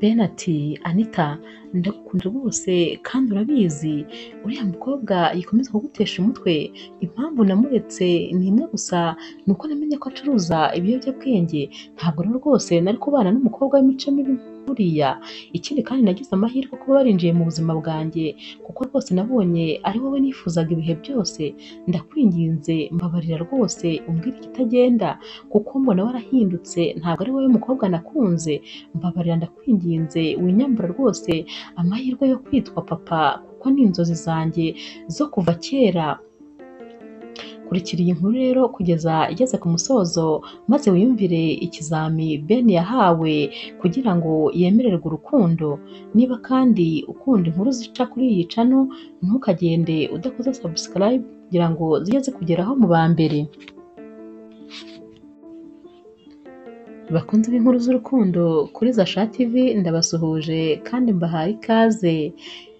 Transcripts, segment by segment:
Ben ati “Anita ndagukunda rwose kandi urabizi uriya mukobwa yikomeza kugutesha umutwe impamvu namuretse ni imwe gusa ni uko namenye ko acuruza ibiyobyabwenge ntabwo rero rwose nari kubana n'umukobwa w'imico mibi nkuriya ikindi kandi nagize amahirwe kuba barinjiye mu buzima bwanjye kuko rwose nabonye ari wowe nifuzaga ibihe byose ndakwinginze mbabarira rwose umbwire ikitagenda kuko mbona warahindutse ntabwo ari wowe mukobwa nakunze mbabarira ndakwinginze winyambure rwose amahirwe yo kwitwa papa kuko ni inzozi zanjye zo kuva kera kurikira iyi nkuru rero kugeza igeze ku musozo maze wiyumvire ikizami Ben yahawe kugira ngo yemererwe urukundo niba kandi ukunda inkuru zica kuri iyi cano ntukagende udakoze subscribe kugira ngo zijye zikugeraho mu ba mbere bakunzi b'inkuru z'urukundo kuri Zasha TV ndabasuhuje kandi mbahaye ikaze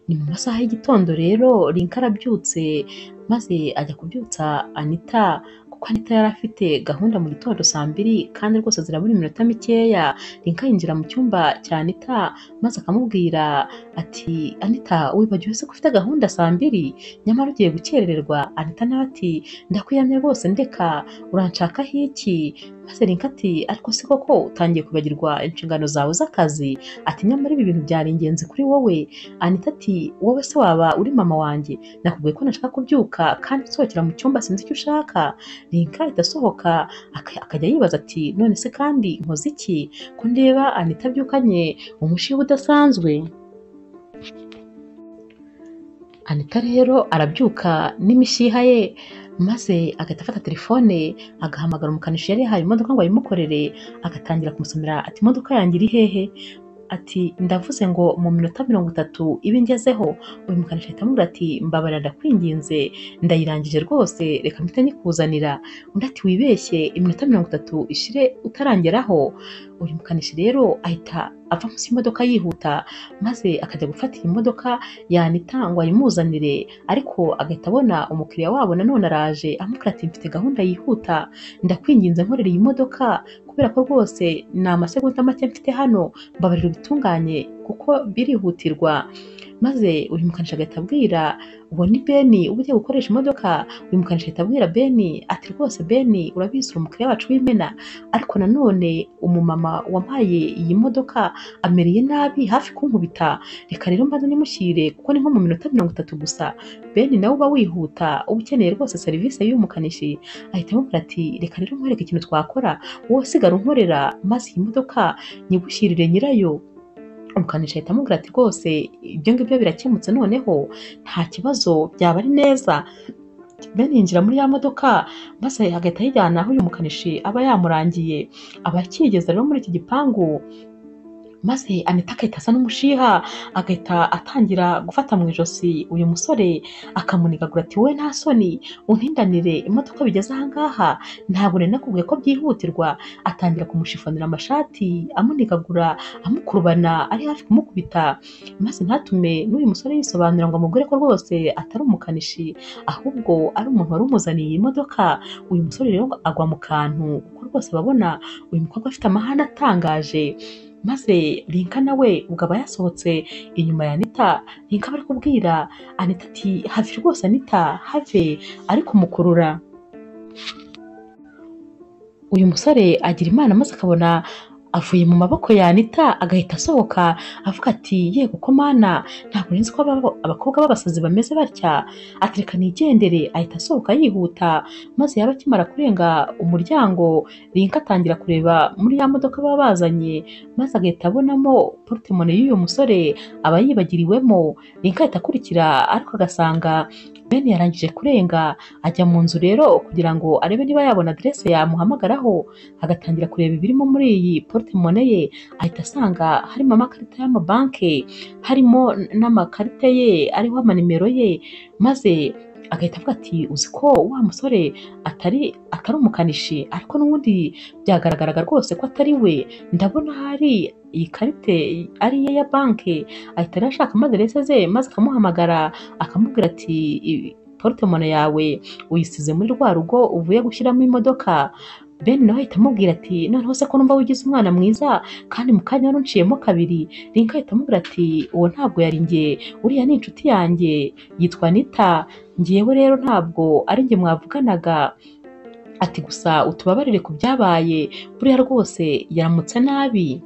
ni mu masaha y'igitondo rero Link arabyutse maze ajya kubyutsa Anita kuko Anita yari afite gahunda mu gitondo saa mbiri kandi rwose zirabura iminota mikeya Link yinjira mu cyumba cya Anita maze akamubwira ati Anita wibagiwe se ko ufite gahunda saa mbiri nyamara ugiye gukerererwa Anita nawe ati ndakwiyamye rwose ndeka uranshakaho iki maze Link ati ariko si koko utangiye kwibagirwa inshingano zawe z'akazi ati nyamara ibi bintu byari ingenzi kuri wowe Anita ati wowe se waba uri mama wanjye nakubwiye ko nashaka kubyuka kandi nsohokera mu cyumba sinzi icyo ushaka Link ahita asohoka aka- akajya yibaza ati none se kandi nkoze iki ko ndeba Anita abyukanye umushiba udasanzwe Anita rero arabyuka n'imishiha ye maze agahita afata telefone agahamagara umukanishi yari yahaye imodoka ngo ayimukorere agatangira kumusomera ati imodoka yanjye iri hehe ati ndavuze ngo mu minota mirongo itatu ibe ngezeho uyu mukanishi ahita amubwira ati mbabarira ndakwinginze ndayirangije rwose reka mpite nyikuzanira undi ati wibeshye iminota mirongo itatu ishire utarangeraho uyu mukanishi rero ahita ava munsi y'imodoka yihuta maze akajya gufata iyi modoka yanita ngo ayimuzanire ariko agahita abona umukiriya wabo nanone araje amubwira ati mfite gahunda yihuta ndakwinginze nkorera iyi modoka kubera ko rwose ni amasegonda make mfite hano mbabarira ubitunganye kuko birihutirwa maze uyu mukanishi agahita abwira uwo ni beni uba ugiye gukoresha imodoka uyu mukanishi ahita abwira beni ati rwose beni urabizi uri umukiriya wacu w'imena ariko nanone umumama wampaye iyi modoka amereye nabi hafi kunkubita reka rero mbanze nimushyire kuko ni nko mu minota mirongo itatu gusa beni nawe uba wihuta uba ukeneye rwose serivisi y'uyu mukanishi ahita amubwira ati reka rero nkwereke ikintu twakora wowe sigara unkorera maze iyi modoka nyigushyirire nyirayo umukanishi ahita amubwira ati rwose ibyo ngibyo birakemutse noneho nta kibazo byaba ari neza Ben yinjira muri ya modoka maze agahita ayijyana aho uyu mukanishi aba yamurangiye aba akigeze rero muri iki gipangu maze Anita agahita asa n'umushiha agahita atangira gufata mu ijosi uyu musore akamunigagura ati wowe nta soni untindanire imodoka bigeze aha ngaha ntabwo nari nakubwiye ko byihutirwa atangira kumushifonera amashati amunigagura amukurubana ari hafi kumukubita maze ntatume n'uyu musore yisobanura ngo amubwire ko rwose atari umukanishi ahubwo ari umuntu wari umuzaniye iyi modoka uyu musore rero agwa mu kantu kuko rwose babona uyu mukobwa afite amahane atangaje maze Linka nawe ubwo aba yasohotse inyuma ya Anita Linka bari kubwira Anita ati have rwose Anita have ari kumukurura uyu musore agira imana maze akabona avuye mu maboko ya Anita agahita asohoka avuga ati yego ko mana ntabwo nzi ko aba- abakobwa b'abasazi bameze batya ati reka nigendere ahita asohoka yihuta maze yaba akimara kurenga umuryango Linka atangira kureba muri ya modoka baba bazanye maze agahita abonamo portemone y'uyu musore aba yibagiriwemo Linka ahita akurikira ariko agasanga Ben yarangije kurenga ajya mu nzu rero kugira ngo arebe niba yabona adresse yamuhamagaraho agatangira kureba ibirimo muri iyi portemone ye ahita asanga harimo amakarita y'amabanki harimo n'amakarita ye ariho amanimero ye maze agahita avuga ati uzi ko wa musore atari atari umukanishi ariko n'ubundi byagaragaraga rwose ko atari we ndabona hari iyi karite ari iye ya banki ahita rero ashakamo aderese ze maze akamuhamagara akamubwira ati "I- portemone yawe uyisize muri rwa rugo uvuye gushyiramo imodoka bene nawe ahita amubwira ati noneho se ko numva wigize umwana mwiza kandi mu kanya wari unciyemo kabiri rinka ahita amubwira ati uwo ntabwo yari njye uriya ni inshuti yanjye yitwa nita ngewe rero ntabwo ari njye mwavuganaga ati gusa utubabarire ku byabaye buriya rwose yaramutse nabi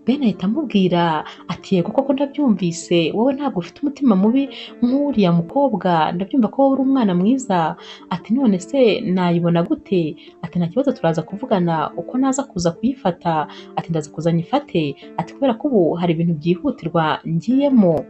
bene ahita amubwira ati yego koko ndabyumvise wowe ntabwo ufite umutima mubi nk'uriya mukobwa ndabyumva ko wowe uri umwana mwiza ati none se nayibona gute ati nta kibazo turaza kuvugana uko naza kuza kuyifata ati ndaza kuza nyifate ati kubera ko ubu hari ibintu byihutirwa ngiyemo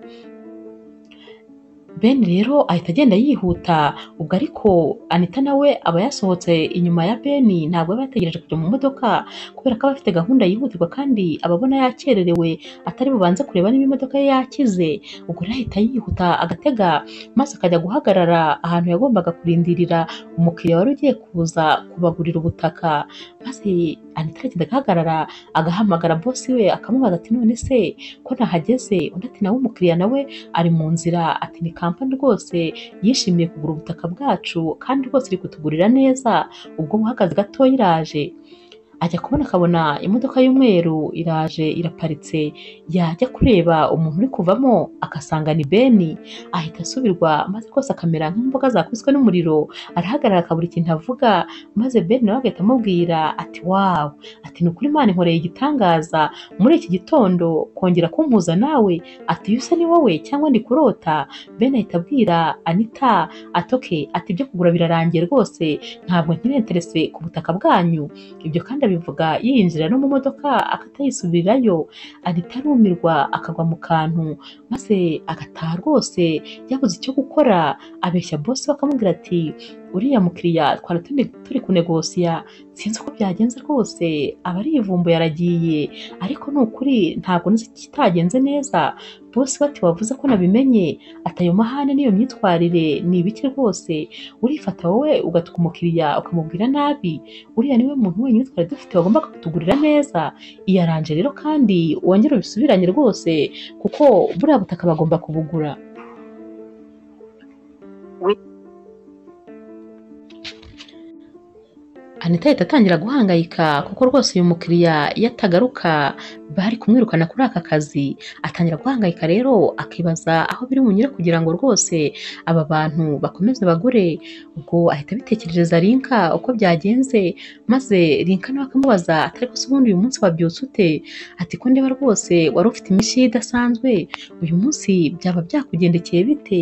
Ben rero ahita agenda yihuta ubwo ariko Anita nawe aba yasohotse inyuma ya Ben ntabwo aba yategereje kujya mu modoka kubera ko aba afite gahunda yihutirwa kandi aba abona yakererewe atari bubanze kureba niba imodoka ye yakize ubwo rero ahita yihuta agatega maze akajya guhagarara ahantu yagombaga kurindirira umukiriya wari ugiye kuza kubagurira ubutaka maze Anita aragenda agahagarara agahamagara bosi we akamubaza ati none se ko nahageze undi ati nawe umukiriya nawe ari mu nzira ati ni kampani rwose yishimiye kugura ubutaka bwacu kandi rwose iri kutugurira neza ubwo buhagaze gatoya iraje ajya kubona akabona imodoka y'umweru iraje iraparitse yajya kureba umuntu uri kuvamo agasanga ni beni ahita asubirwa maze rwose akamera nk'imboga zakubiswe n'umuriro arahagarara akabura ikintu avuga maze beni nawe agahita amubwira ati wawu ati ni ukuri imana inkoreye igitangaza muri iki gitondo kongera kumpuza nawe ati iyo usa ni wowe cyangwa ndi kurota beni ahita abwira anita ati oke ati ibyo kugura birarangiye rwose ntabwo nkiri interese ku butaka bwanyu ibyo kandi abivuga yiyinjira no mu modoka akatayisubirirayo ahita arumirwa akagwa mu kantu maze agataha rwose yabuze icyo gukora abeshya bosi we akamubwira ati uriya mukiriya twari turi- turi kunegosiya sinzi uko byagenze rwose aba ari ivumbuye aragiye ariko ni ukuri ntabwo nzi ikitagenze neza bosi we ati wavuze ko nabimenye ati ayo mahane n'iyo myitwarire ni ibiki rwose urifata wowe ugatuka umukiriya ukamubwira nabi uriya niwe muntu wenyine twari dufite wagombaga kutugurira neza iyaranje rero kandi wongere ubisubiranye rwose kuko buriya butaka bagomba kubugura anita ahita atangira guhangayika kuko rwose uyu mukiriya iyo atagaruka bari kumwirukana kuri aka kazi atangira guhangayika rero akibaza aho biri bunyure kugira ngo rwose aba bantu bakomeze bagure ubwo ahita abitekerereza rinka uko byagenze maze rinka nawe akamubaza ati ariko se ubundi uyu munsi wabyutse ute ati ko ndeba rwose wari ufite imishyi idasanzwe uyu munsi byaba byakugendekeye bite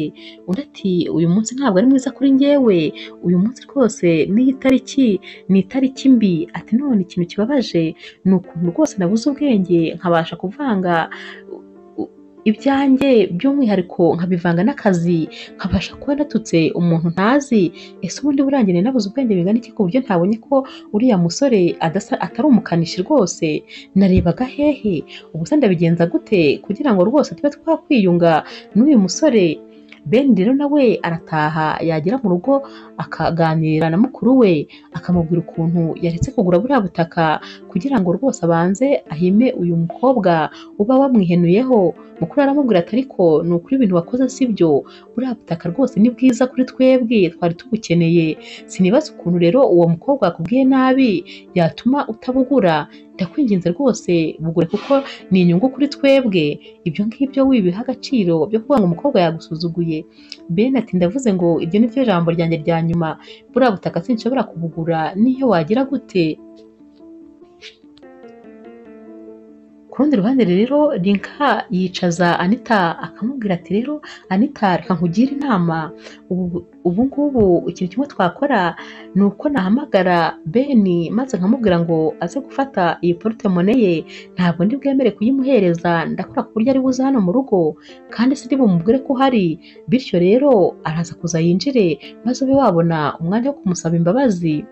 undi ati uyu munsi ntabwo ari mwiza kuri njyewe uyu munsi rwose n'iyi tariki ni itariki mbi ati none ikintu kibabaje ni ukuntu rwose nabuze ubwenge nkabasha kuvanga u- ibyanjye by'umwihariko nkabivanga n'akazi nkabasha kuba natutse umuntu ntazi ese ubundi burangiye nari nabuze ubwenge bingana iki ku buryo ntabonye ko uriya musore adasa, atari umukanishi rwose narebaga hehe ubu se ndabigenza gute kugira ngo rwose tube twakwiyunga n'uyu musore Ben rero nawe arataha yagera mu rugo akaganira na mukuru we akamubwira ukuntu yaretse kugura buriya butaka kugira ngo rwose abanze ahime uyu mukobwa uba wamwihenuyeho mukuru aramubwira ati ariko ni ukuri ibintu wakoze si byo buriya butaka rwose ni bwiza kuri twebwe twari tubukeneye sinibaza ukuntu rero uwo mukobwa yakubwiye nabi yatuma utabugura ndakwinginze rwose bugure kuko ni inyungu kuri twebwe ibyo ngibyo wibiha agaciro byo kuvuga ngo umukobwa yagusuzuguye ben ati ndavuze ngo iryo ni ryo jambo ryanjye rya nyuma buriya butaka sinshobora kubugura n'iyo wagira gute ku rundi ruhande rero rinka yicaza anita akamubwira ati rero anita reka nkugire inama ubu ubu ngubu ikintu kimwe twakora ni uko nahamagara beni maze nkamubwira ngo aze gufata iyi portemone ye ntabwo ndi bwemere kuyimuhereza ndakora ku buryo ari buze hano mu rugo kandi sindi bumubwire ko uhari bityo rero araza kuza yinjire maze ube wabona umwanya wo kumusaba imbabazi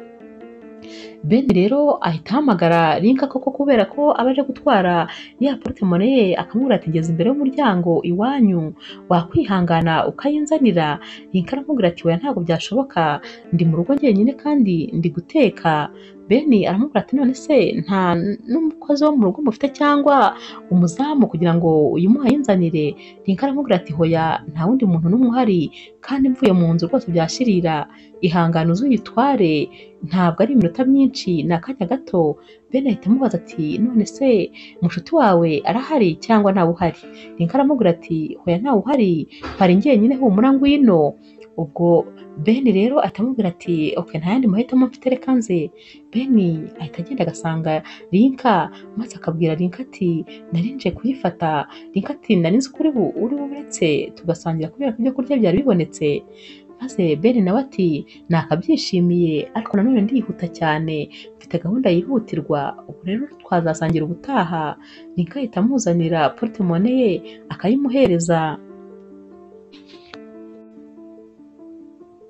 Ben rero ahita ahamagara Linka koko kubera ko aba aje gutwara ya portemone ye akamubwira ati ngeze imbere y'umuryango iwanyu wakwihangana ukayinzanira Linka aramubwira ati oya ntabwo byashoboka ndi mu rugo njyenyine kandi ndi guteka Ben aramubwira ati none se nta n'umukozi wo mu rugo mufite cyangwa umuzamu kugira ngo uyimuhe ayinzanire Linka aramubwira ati hoya nta wundi muntu n'umwe uhari kandi mvuye mu nzu rwose byashirira ihangane uzuyitware ntabwo ari iminota myinshi ni akanya gato Ben ahita amubaza ati none se mushuti wawe arahari cyangwa ntawe uhari Linka aramubwira ati hoya ntawe uhari mpari njyenyine humura ngwino ubwo Ben rero atamubwira ati ok nta yandi mahitamo mfite reka nze Ben ahita agenda agasanga Linka maze akabwira Linka ati nari nje kuyifata Linka ati nari nzi ko uri bu- uri buburetse tugasangira kubera ko ibyo kurya byari bibonetse maze Ben nawe ati nakabyishimiye ariko nanone ndihuta cyane mfite gahunda yihutirwa ubu rero twazasangira ubutaha Linka ahita amuzanira portemone ye akayimuhereza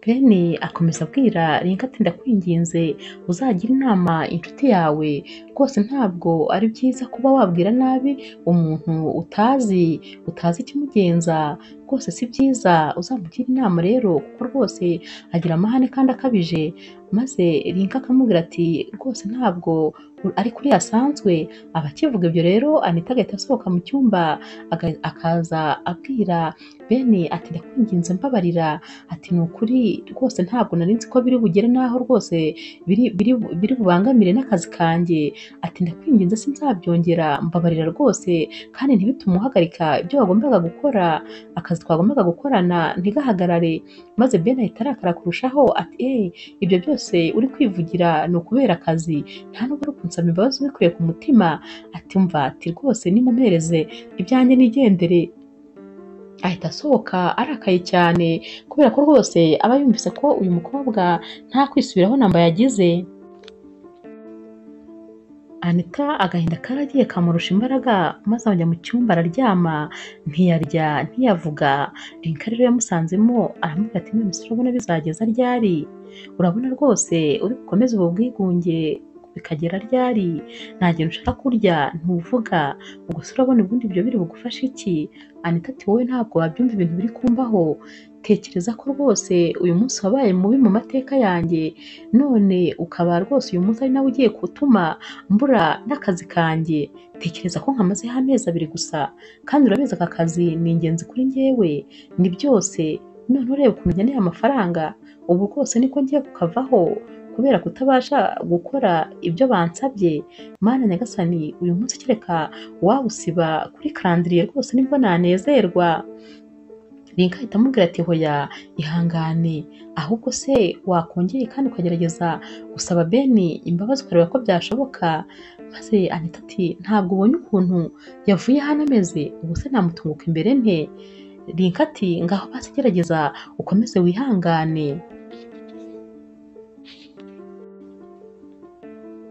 Beni akomeza abwira Linka ati ndakwinginze uzagira inama inshuti yawe rwose ntabwo ari byiza kuba wabwira nabi umuntu utazi utazi ikimugenza rwose si byiza uzamugire inama rero kuko rwose agira amahane kandi akabije maze Linka akamubwira ati rwose ntabwo ari kuri asanzwe aba akivuga ibyo rero Anita agahita asohoka mu cyumba aga- akaza abwira Beni ati ndakwinginze mbabarira ati ni ukuri rwose ntabwo nari nzi ko biri bugere n'aho rwose biri biri biri bubangamire n'akazi kanjye ati ndakwinginze sinzabyongera mbabarira rwose kandi ntibitume uhagarika ibyo wagombaga gukora akazi twagombaga gukorana ntigahagarare maze Ben ahita arakara kurushaho ati eh ibyo byose uri kwivugira ni ukubera akazi nta nubwo uri kunsaba imbabazi ubikuye ku mutima ati umva ati rwose nimumereze ibyanjye nigendere ahita asohoka arakaye cyane kubera ko rwose aba yumvise ko uyu mukobwa nta kwisubiraho namba yagize anita agahinda karagiye kamurusha imbaraga maze ajya mu cyumba araryama ntiyarya ntiyavuga rinka rero yamusanzemo aramubwira ati none se urabona bizageza ryari urabona rwose uri bukomeze ubu bwigunge bikagera ryari nta kintu ushaka kurya ntuvuga ubwo se urabona ubundi ibyo biri bugufashe iki anita ati wowe ntabwo wabyumva ibintu biri kumbaho tekereza ko rwose uyu munsi wabaye mubi mu mateka yanjye none ukaba rwose uyu munsi ari nawe ugiye gutuma mbura n'akazi kanjye tekereza ko nkamazeho amezi abiri gusa kandi urabizi aka kazi ni ingenzi kuri njyewe ni byose none ureba ukuntu nkeneye amafaranga ubu rwose niko ngiye kukavaho kubera kutabasha gukora ibyo bansabye mana nyagasani uyu munsi kereka wawusiba kuri karandiriye rwose nibwo nanezerwa Linka ahita amubwira ati hoya ihangane ahubwo se wakongeye kandi ukagerageza gusaba Beni imbabazi ukareba ko byashoboka maze Anita ati ntabwo ubonye ukuntu yavuye hano ameze ubu se namutunguka imbere nte Linka ati ngaho basi gerageza ukomeze wihangane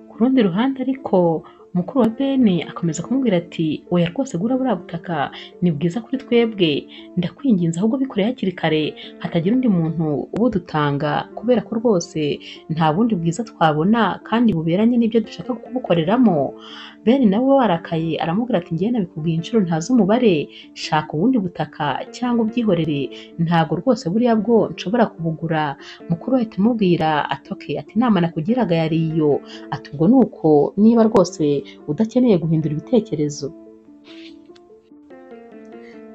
ku rundi ruhande ariko mukuru wa beni akomeza kumubwira ati oya rwose gura buriya butaka ni bwiza kuri twebwe ndakwinginze ahubwo bikore hakiri kare hatagira undi muntu ubudutanga kubera ko rwose nta bundi bwiza twabona kandi buberanye n'ibyo dushaka kubukoreramo beni nawe warakaye aramubwira ati njyewe nabikubwiye inshuro ntazi umubare shaka ubundi butaka cyangwa ubwihorere ntabwo rwose buriya bwo nshobora kubugura mukuru ahita amubwira ati ok ati inama nakugiraga yari iyo ati ubwo ni uko niba rwose udakeneye guhindura ibitekerezo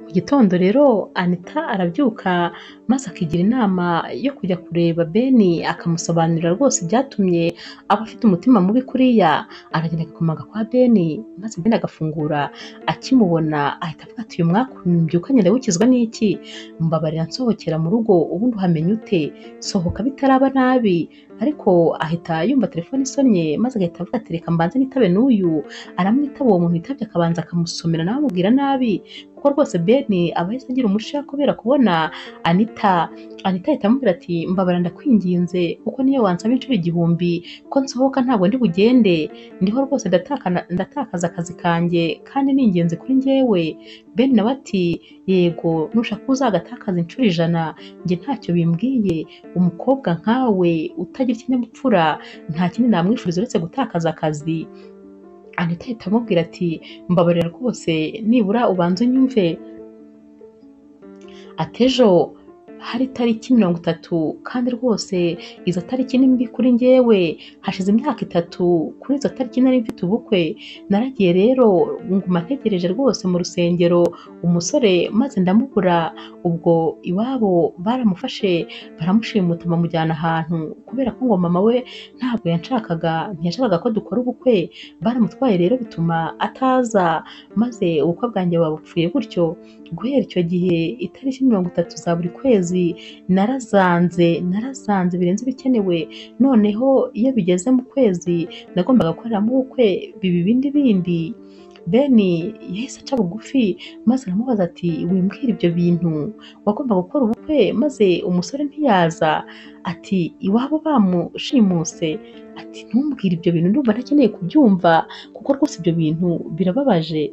mu gitondo rero anita arabyuka maze akigira inama yo kujya kureba beni akamusobanurira rwose ibyatumye aba afite umutima mubi kuriya aragenda agakomaga kwa beni maze beni agafungura akimubona ahita avuga ati uyu mwakumbyukanye ndawukizwa n'iki mbabarira nsohokera mu rugo ubundi uhamenya ute sohoka bitaraba nabi ariko ahita yumva telefone isonnye maze agahita avuga ati reka mbanze nitabe n'uyu aramwitaba uwo muntu yitabye akabanza akamusomera nawe amubwira nabi kuko ko rwose beni aba yahise agira umusha kubera kubona anita anita ahita amubwira ati mbabara ndakwinginze kuko niyo wansaba inshuro igihumbi ko nsohoka ntabwo ndi bugende ndiho rwose ndatakana- ndatakaza akazi kanjye kandi ni ingenzi kuri njyewe ben nawe ati yego nushaka uzagatakaza inshuro ijana njye ntacyo bimbwiye umukobwa nkawe utagira ikinyabupfura nta kindi namwifuriza uretse gutakaza akazi anita ahita amubwira ati mbabarira rwose nibura ubanze unyumve atejo hari itariki mirongo itatu kandi rwose izo tariki ni mbi kuri njyewe hashize imyaka itatu kuri izo tariki nari mfite ubukwe naragiye rero nguma ntegereje rwose mu rusengero umusore maze ndamubura ubwo iwabo baramufashe baramushimuta bamujyana ahantu kubera ko ngo mama we ntabwo yanshakaga ntiyashakaga ko dukora ubukwe baramutwaye rero bituma ataza maze ubukwe bwanjye babupfuye gutyo guhera icyo gihe itariki mirongo itatu za buri kwezi narazanze narazanze birenze ibikenewe noneho iyo bigeze mu kwezi nagombaga gukoreramo ubukwe biba ibindi bindi beni yahise aca bugufi maze aramubaza ati wimbwira ibyo bintu wagombaga gukora ubukwe maze umusore ntiyaza ati iwabo bamushimuse ati ntumbwire ibyo bintu ndumva ntakeneye kubyumva kuko rwose ibyo bintu birababaje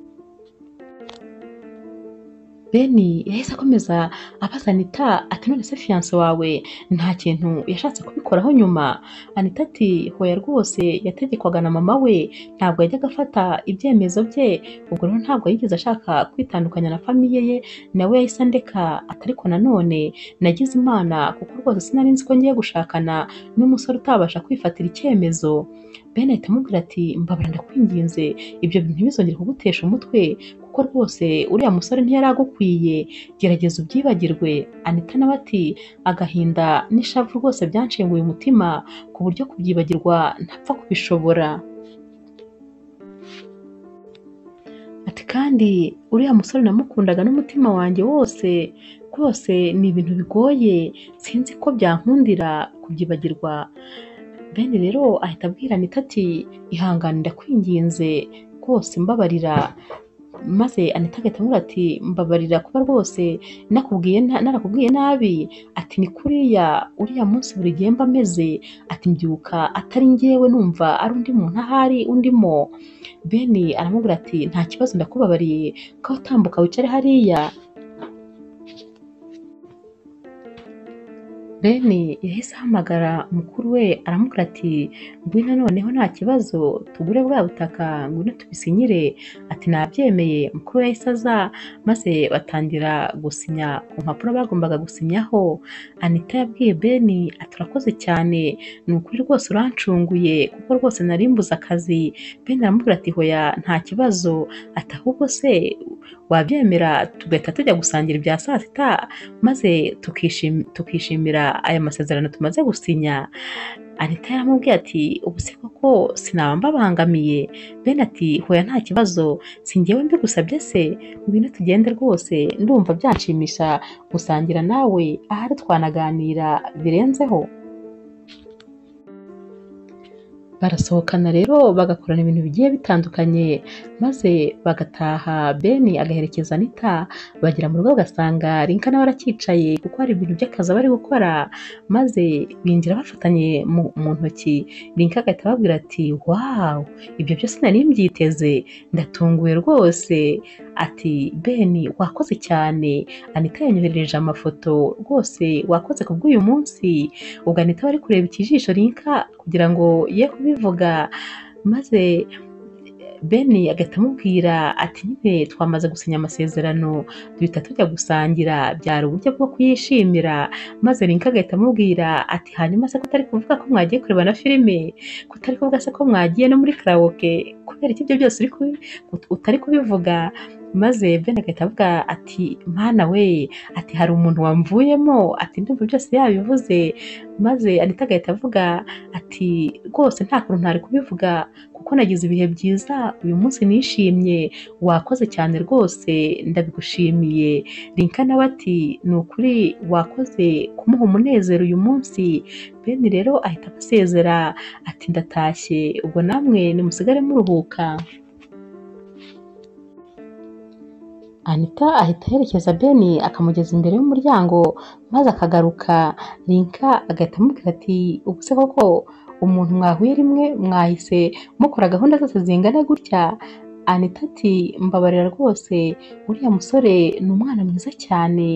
beni yahise akomeza abaza anita ati none se fiyanse wawe nta kintu yashatse kubikoraho nyuma anita ati hoya rwose yategekwaga na mama we ntabwo yajyaga afata ibyemezo bye ubwo rero ntabwo yigeze ashaka kwitandukanya na famiye ye nawe yahise andeka ati ariko nanone nagize imana kuko rwose sinari nzi ko ngiye gushakana n'umusore utabasha kwifatira icyemezo beni ahita amubwira ati mbabara ndakwinginze ibyo bintu ntibizongere kugutesha umutwe kuko rwose uriya musore ntiyari agukwiye gerageza ubyibagirwe anita nawe ati agahinda n'ishavu rwose byanshenguye umutima ku buryo kubyibagirwa ntapfa kubishobora ati kandi uriya musore namukundaga n'umutima wanjye wose rwose ni ibintu bigoye sinzi ko byankundira kubyibagirwa bene rero ahita abwira anita ati ihangane ndakwinginze rwose mbabarira maze anita agahita amubwira ati mbabarira kuba rwose nakubwiye na- narakubwiye nabi ati ni kuriya uriya munsi buri gihe mba ameze ati mbyuka atari ngewe numva ari undi muntu ahari undimo beni aramubwira ati nta kibazo ndakubabariye ko utambuka wicare hariya beni yahise ahamagara mukuru we aramubwira ati ngwino noneho nta kibazo tugure bwa butaka ngwino tubisinyire ati nabyemeye mukuru we yahise aza maze batangira gusinya ku mpapuro bagombaga gusinyaho anita yabwiye beni ati urakoze cyane ni ukuri rwose urancunguye kuko rwose nari mbuze akazi beni aramubwira ati hoya nta kibazo ati ahubwo se wabyemera tugahita tujya gusangira ibya saa sita maze tukishim- tukishimira aya masezerano tumaze gusinya anita yaramubwiye ati ubu se koko sinaba mbabangamiye bene ati hoya nta kibazo si njyewe mbigusabye se ngwino tugende rwose ndumva byanshimisha gusangira nawe ahari twanaganira birenzeho barasohokana rero bagakorana ibintu bigiye bitandukanye maze bagataha beni agaherekeza anita bagera mu rugo bagasanga rinka nawe arakicaye kuko hari ibintu by'akazi aba ari gukora maze binjira bafatanye mu, mu ntoki rinka agahita ababwira ati wawu ibyo byose nari mbyiteze ndatunguwe rwose ati beni wakoze cyane anita yanyoherereje amafoto rwose wakoze ku bw'uyu munsi ubwo anita bari kureba ikijisho rinka kugira ngo ye kubivuga maze beni agahita amubwira ati nyine twamaze gusinya amasezerano duhita tujya gusangira byari uburyo bwo kuyishimira maze rinka agahita amubwira ati hanyuma se ko utari kuvuga ko mwagiye kureba na filime ko utari kuvuga se ko mwagiye no muri karawoke kubera iki ibyo byose uri kubi- ut- utari kubivuga maze beni agahita avuga ati mana we ati hari umuntu wamvuyemo ati ndumva byose yabivuze maze anita agahita avuga ati rwose nta kuntu ntari kubivuga kuko nagize ibihe byiza uyu munsi nishimye wakoze cyane rwose ndabigushimiye rinka nawe ati ni ukuri wakoze kumuha umunezero uyu munsi beni rero ahita abasezera ati ndatashye ubwo namwe nimusigare muruhuka anita ahita aherekeza beni akamugeza imbere y'umuryango maze akagaruka rinka agahita amubwira ati ubu se koko umuntu mwahuye rimwe mwahise mukora gahunda zose zingana gutya anita ati mbabarira rwose uriya musore ni umwana mwiza cyane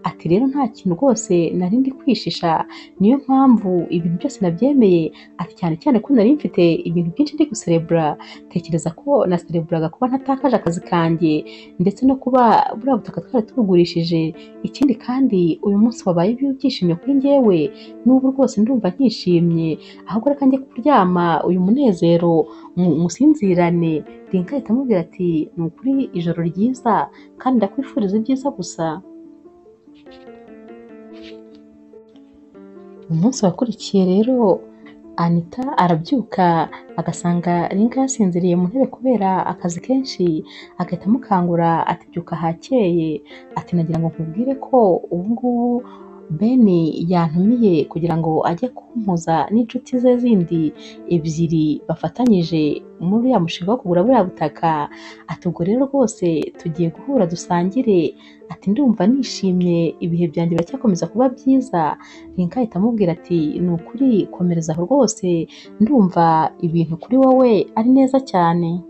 ati rero nta kintu rwose nari ndi kwishisha niyo mpamvu ibintu byose nabyemeye ati cyane cyane ko nari mfite ibintu byinshi ndi guserebura tekereza ko nasereburaga kuba ntatakaje akazi kanjye ndetse no kuba buriya butaka twari tubugurishije ikindi kandi uyu munsi wabaye ibyishimye kuri njyewe n'ubu rwose ndumva nkishimye ahubwo reka njye kuryama uyu munezero mu- musinzirane rinka ahita amubwira ati ni ukuri ijoro ryiza kandi ndakwifuriza ibyiza gusa umunsi wakurikiye rero anita arabyuka agasanga rinka yasinziriye mu ntebe kubera akazi kenshi agahita amukangura ati byuka hakeye ati nagira ngo nkubwire ko ubungubu beni yantumiye kugira ngo ajye kumpuza n'inshuti ze zindi ebyiri bafatanyije muri uriya mushinga wo kugura buriya butaka ati ubwo rero rwose tugiye guhura dusangire ati ndumva nishimye ibihe byanjye biracyakomeza kuba byiza rinka ahita amubwira ati ni ukuri komereza aho rwose ndumva ibintu kuri wowe ari neza cyane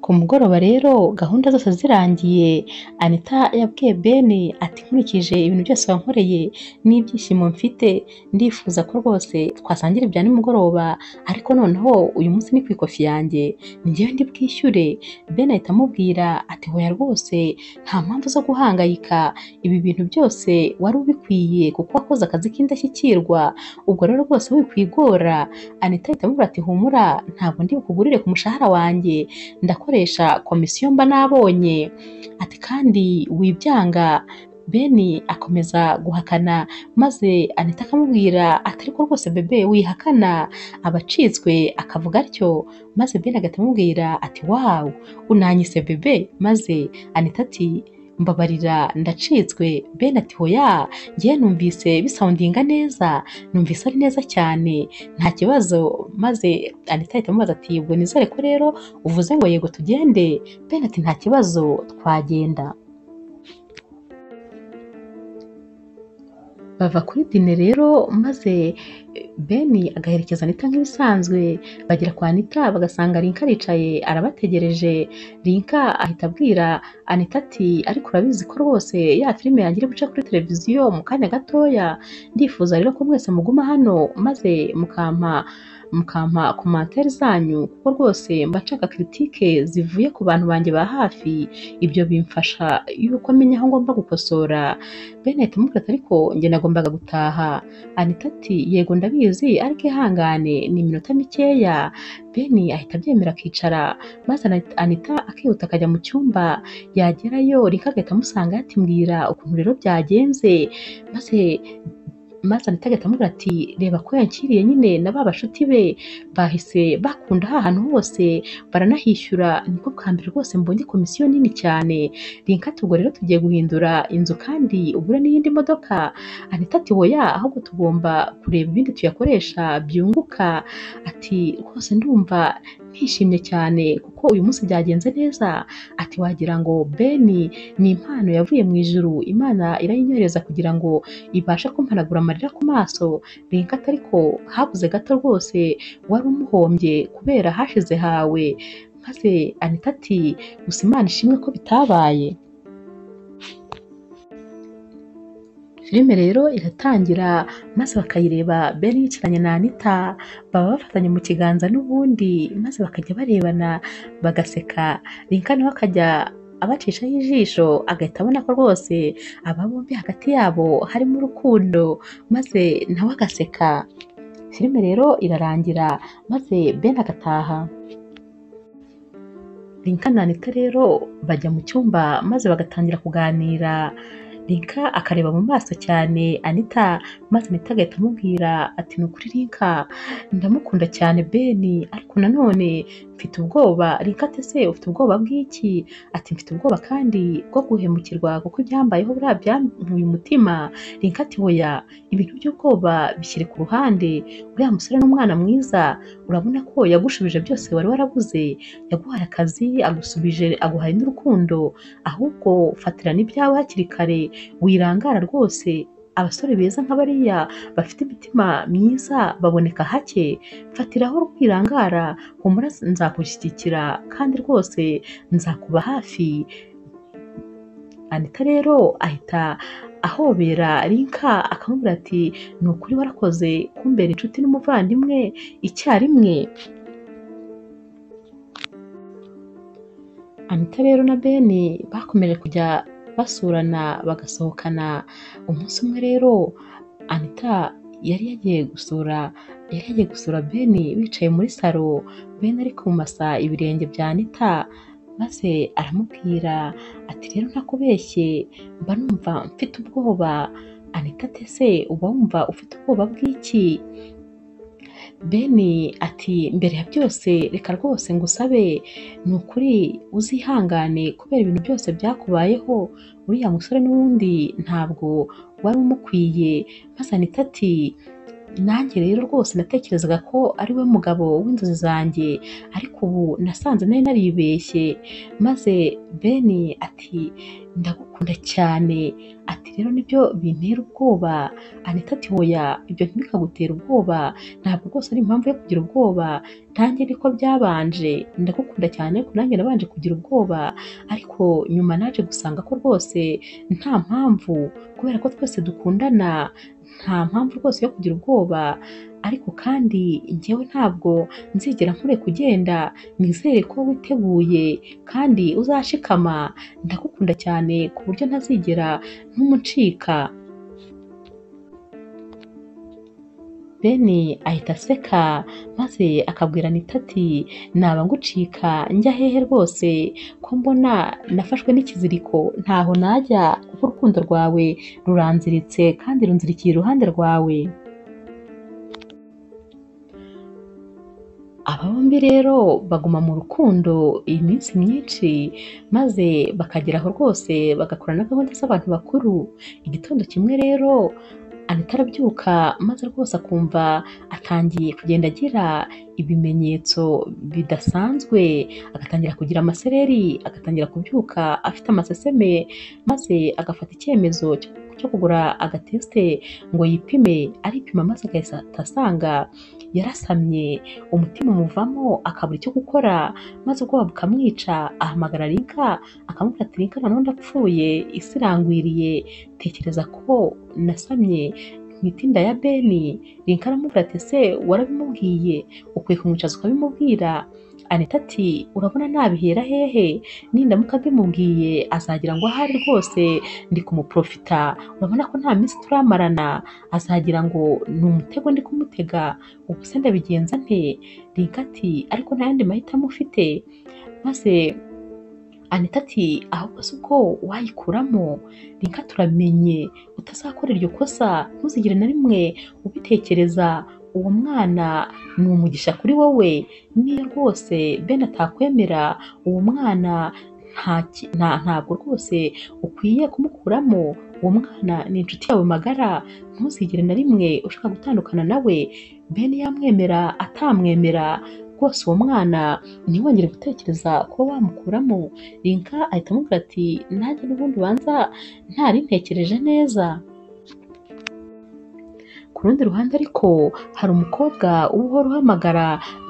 ku mugoroba rero gahunda zose zirangiye anita yabwiye beni ati nkurikije ibintu byose wankoreye n'ibyishimo mfite ndifuza ko rwose twasangira ibya nimugoroba ariko noneho uyu munsi ni ku ikofi yanjye ni njyewe ndi bwishyure beni ahita amubwira ati hoya rwose nta mpamvu zo guhangayika ibi bintu byose wari ubikwiye kuko wakoze akazi k'indashyikirwa ubwo rero rwose wikwigora anita ahita amubwira ati humura ntabwo ndi bukugurire ku mushahara wanjye ndakoresha komisiyo mba nabonye ati kandi wibyanga beni akomeza guhakana maze anita akamubwira ati ariko rwose bebe wihakana aba acitswe akavuga atyo maze beni agahita amubwira ati wawu unanyise bebe maze anita ati mbabarira ndacitswe beni ati hoya njyewe numvise bisawundinga neza numvise ari neza cyane nta kibazo maze anita ahita amubaza ati ubwo nizere ko rero uvuze ngo yego tugende bene ati nta kibazo twagenda bava kuri dine rero maze eh, beni agaherekeza anita nk'ibisanzwe bagera kwa anita bagasanga rinka aricaye arabategereje rinka ahita abwira anita ati ariko urabizi ko rwose ya filime yanjye iri buce kuri televiziyo mu kanya gatoya ndifuza rero ko mwese muguma hano maze mukampa mukampa komantere zanyu kuko rwose mba nshaka kiritike zivuye ku bantu banjye ba hafi ibyo bimfasha yuko menya aho ngomba gukosora bene ahita amubwira ati ariko njye nagombaga gutaha anita ati yego ndabizi ariko ihangane ni iminota mikeya beni ahita abyemera akicara maze Ana- anita akihuta akajya mu cyumba yagerayo rika agahita amusanga yatimbwira ukuntu rero byagenze maze maze anita agahita amubwira ati reba ko yankiriye nyine na ba bashuti be bahise bakunda ahantu hose baranahishyura niko bwa mbere rwose mbonye komisiyo nini cyane rinka tubwo rero tugiye guhindura inzu kandi ugure n'iyindi modoka anita ati hoya ahubwo tugomba kureba ibindi tuyakoresha byunguka ati rwose ndumva nishimye cyane kuko uyu munsi byagenze neza ati wagira ngo beni ni impano yavuye mu ijuru imana irayinyohereza kugira ngo ibashe kumpanagura amarira ku maso rinka ariko habuze gato rwose wari umuhombye kubera hashize hawe maze anita ati gusa imana ishimwe ko bitabaye filime rero iratangira maze bakayireba beni yicaranye na anita baba bafatanye mu kiganza n'ubundi maze bakajya barebana bagaseka rinka nawe akajya abacishaho ijisho agahita abona ko rwose aba bombi hagati yabo harimo urukundo maze nawe agaseka filime rero irarangira maze beni agataha Rinka na Anita rero bajya mu cyumba maze bagatangira kuganira Rinka akareba mu maso cyane Anita maze Anita agahita amubwira ati ni ukuri Rinka ndamukunda cyane Beni ariko nanone mfite ubwoba reka ati ese ufite ubwoba bw'iki ati mfite ubwoba kandi bwo guhemukirwa kuko ibyambayeho buriya byankuye umutima reka ati hoya ibintu by'ubwoba bishyire ku ruhande uriya musore n'umwana mwiza urabona ko yagushubije byose wari warabuze yaguhaye akazi agusubije aguhaye n'urukundo ahubwo fatira n'ibyawe hakiri kare wirangara rwose abasore beza nka bariya bafite imitima myiza baboneka hake fatiraho rwirangara humura nzakushyigikira kandi rwose nzakuba hafi anita rero ahita ahobera rinka akamubwira ati ni ukuri warakoze kumbera inshuti n'umuvandimwe icyarimwe anita rero na beni bakomeje kujya basurana bagasohokana umunsi umwe rero anita yari yagiye gusura yari yagiye gusura beni bicaye muri salo beni ari kumasa ibirenge bya anita maze aramubwira ati rero ntakubeshye mba numva mfite ubwoba anita ati ese uba wumva ufite ubwoba bw'iki beni ati mbere ya byose reka rwose ngusabe ni ukuri uzihangane kubera ibintu byose byakubayeho uriya musore n'ubundi ntabwo wari umukwiye maze anita ati nanjye rero rwose natekerezaga ko ari we mugabo w'inzozi zanjye ariko ubu nasanze nari naribeshye maze beni ati ndagukunda cyane ati rero nibyo bintera ubwoba anita ati hoya ibyo ntibikagutera ubwoba ntabwo rwose ari impamvu yo kugira ubwoba nanjye niko byabanje ndagukunda cyane ko nanjye nabanje kugira ubwoba ariko nyuma naje gusanga ko rwose nta mpamvu kubera ko twese dukundana nta mpamvu rwose yo kugira ubwoba ariko kandi njyewe ntabwo nzigera nkure kugenda nizere ko witeguye kandi uzashikama ndagukunda cyane ku buryo ntazigera ntumucika beni ahita aseka maze akabwira anita ati naba ngucika njya hehe rwose ko mbona nafashwe n'ikiziriko ntaho najya kuko urukundo rwawe ruranziritse kandi runzirikiye iruhande rwawe aba bombi rero baguma mu rukundo iminsi myinshi maze bakageraho rwose bagakora na gahunda z'abantu bakuru igitondo kimwe rero anita arabyuka maze rwose akumva atangiye kugenda agira ibimenyetso bidasanzwe agatangira kugira amasereri agatangira kubyuka afite amaseseme maze agafata icyemezo cyo- cyo kugura agatesite ngo yipime aripima maze agahita asanga yarasamye umutima umuvamo akabura icyo gukora maze ubwoba bukamwica ahamagara rinka akamubwira ati rinka nanone ndapfuye isi irangwiriye tekereza ko nasamye mu itinda ya beni rinka aramubwira ati ese warabimubwiye ukwiye kumwicaza ukabimubwira anita ati urabona nabihera hehe nindamuka mbimubwiye azagira ngo ahari rwose ndi kumuprofita urabona ko nta minsi turamarana azagira ngo ni umutego ndi kumutega ubu se ndabigenza nte rinka ati ariko nta yandi mahitamo ufite maze anita ati ahubwo si uko wayikuramo rinka turamenye utazakora iryo kosa ntuzigire na rimwe ubitekereza uwo mwana ni umugisha kuri wowe niyo rwose bene atakwemera uwo mwana nta ki- nta- ntabwo rwose ukwiye kumukuramo uwo mwana ni inshuti yawe magara ntuzigire na rimwe ushaka gutandukana nawe bene yamwemera atamwemera rwose uwo mwana ntiwongere gutekereza kuba wamukuramo rinka ahita amubwira ati nanjye n'ubundi ubanza ntari ntekereje neza ku rundi ruhande ariko hari umukobwa uba uhora uhamagara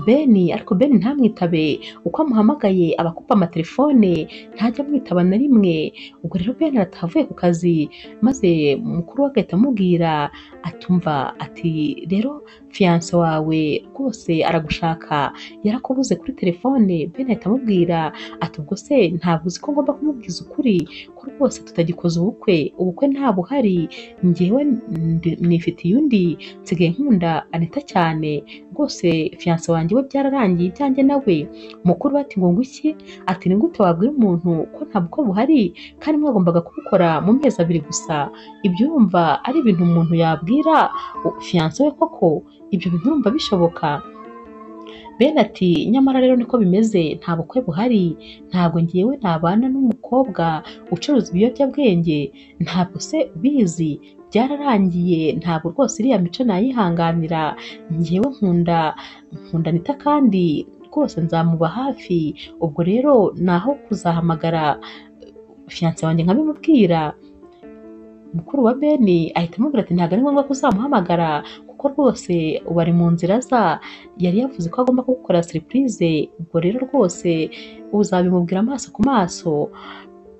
beni ariko beni ntamwitabe uko amuhamagaye aba akupa amatelefone ntajya amwitaba na rimwe ubwo rero beni aratavuye ku kazi maze mukuru we agahita amubwira atumva ati rero fiyanse wawe rwose aragushaka yarakubuze kuri telefone beni ahita amubwira ati ubwo se ntabwo uzi ko ngomba kumubwiza ukuri ko rwose tutagikoze ubukwe ubukwe nta buhari njyewe ndi- nifitiye undi nsigaye nkunda anita cyane rwose fiyanse wanjye we byararangiye ibyanjye nawe mukuru we ati ngo ngwiki ati ni gute wabwira umuntu ko nta bukwe buhari kandi mwagombaga kubukora mu mezi abiri gusa ibyo urumva ari ibintu umuntu yabwira u- fiyanse we koko ibyo bintu urumva bishoboka bene ati nyamara rero niko bimeze nta bukwe buhari ntabwo ngewe nabana n'umukobwa ucuruza ibiyobyabwenge ntabwo se ubizi byararangiye ntabwo rwose iriya mico nayihanganira ngewe nkunda nkunda nita kandi rwose nzamuba hafi ubwo rero naho kuzahamagara fiyanse wanjye nkabimubwira mukuru wa beni ahita amubwira ati ntabwo ari ngombwa ko uzamuhamagara kuko rwose ubu ari mu nzira aza yari yavuze ko agomba kugukora seripurize ubwo rero rwose uzabimubwira amaso ku maso